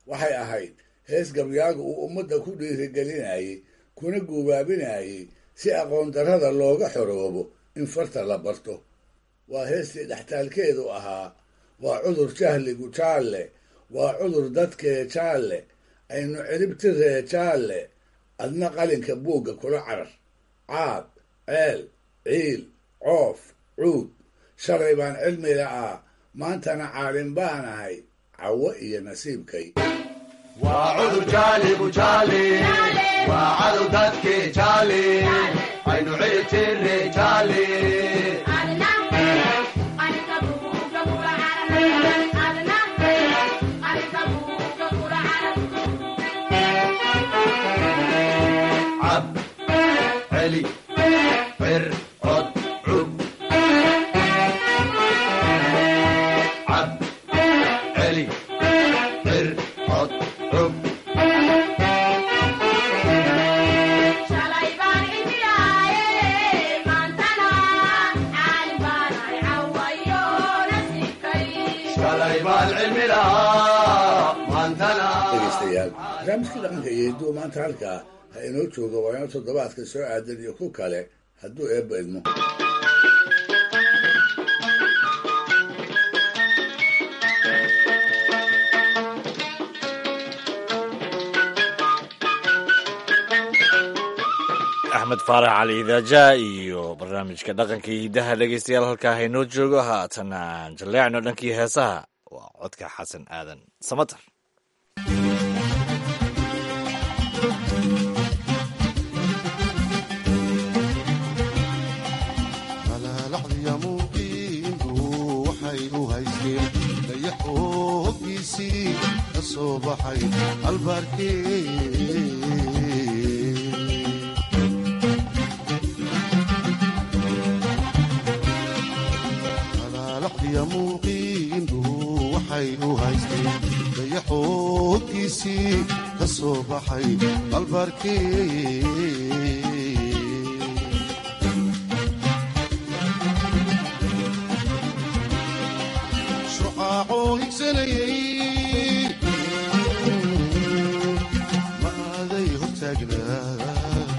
waxay ahayd hees gabyaagu uu ummadda ku dhiirigelinayay kuna guubaabinayay si aqoon darrada looga xoroobo in farta la barto waa heestii dhextaalkeedu ahaa waa cudur jahligu jaalle waa cudur dadkee jaalle aynu ciribtiree jaalle adna qalinka buugga kula carar caad ceel ciil coof cuud shalay baan cilmi la'aa maantana caalin baan ahay cawo iyo nasiibkay waa cudur jaaligu jaali waa cadow dadkii jaali aynu ciribtirre jaali cab celi cir cod cub cab celi cir cod cub shalay baan cilmi lahaa maantana dhegaystayaal barnaamijkii dhaqanka iyo hidduu maanta halkaa ha inoo jooga waa inoo toddobaadka soo aadan iyo ku kale hadduu eebba idmo axmed faarax cali idaaja iyo barnaamijka dhaqanka iyo hiddaha dhegeystayaal halkaa haynoo joogo haatan aan jalleecno dhankii heesaha waa codka xasan aadan samatar alaalacdiya muuqiindu waxay u haysteen dayax oo hoggiisii ka soo baxay albaarkee alaalacdiya muuqiindu waxay u haysteen dayax oo hoggiisii ka soo baxay albaarkee shucaacoo higsanayay ma aaday hortaagnaa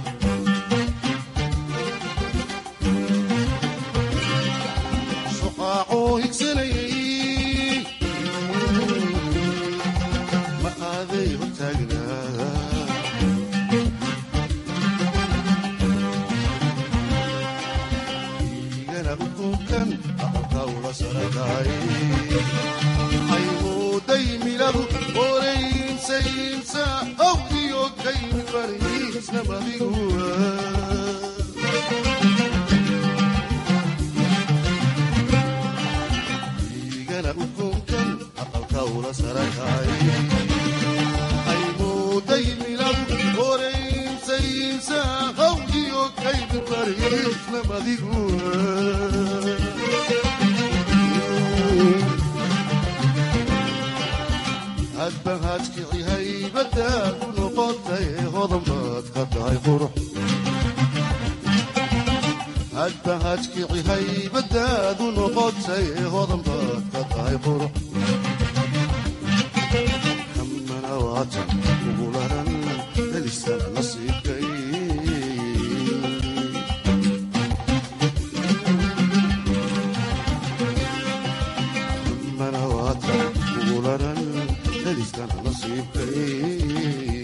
shucaacoo higsanayay ma aaday hortaagnaa igana ukunkan aqalka ula sarakaay aymuuday miladu oreynsaynsa awdiyo kaymi bariisna madiguwa igana ukunkan aqalka ula sarakaay aymuuday miladu oreynsaynsa awdiyo kaymi bariisna madiguwa hadba haadkici haybadaad u noqotay hodan baad ka tahay qurux hadba haadkici haybadaad u noqotay hodan baad ka tahay qurux kamana waatan ugu laran helisana nasiibkay kamana waatan ugu laran helisana nasiibkay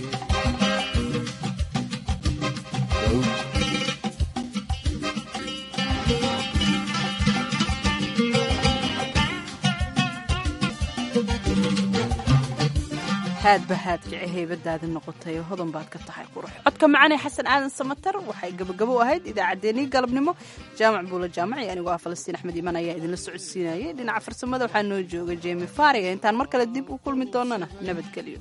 haadba haadkici haybadaadi noqotay oo hodan baad ka tahay qurux codka macanee xasan aadan samatar waxay gabagabo ahayd idaacaddeenii galabnimo jaamac buula jaamaci anigoo ah falastiin axmed iiman ayaa idinla socodsiinayay dhinaca farsamada waxaa noo jooga jemi fariga intaan mar kale dib u kulmi doonana nabadgelyo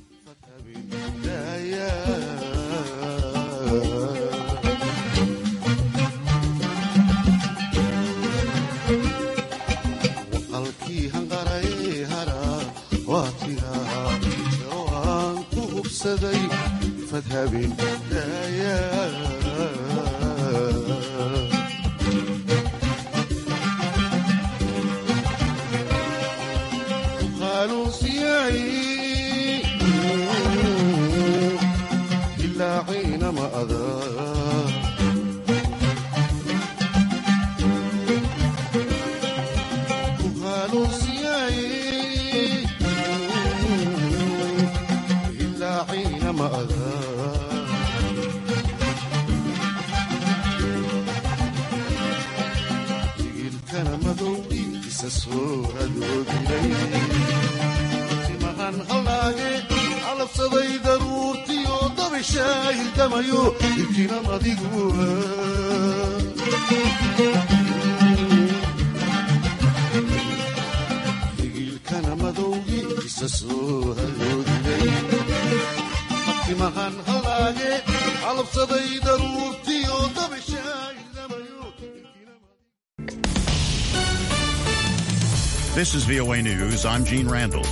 waqalkii hanqaray hara waa tiraa oo aan ku hubsaday fadhabin daaya qaaluusiyay ilaaciina ma adaa ku haaluusiyaaye ilaaciina ma adaa digilkana madowgiisa soo hadoodilay timahan hallaage calabsaday daruurtiyo dabishaa hildamayo ilkinam adigu digilkana madowgiisa soo hadoodilay timahan hallaage calabsaday daruurtiyo dabishaa This is VOA News. I'm Gene Randall.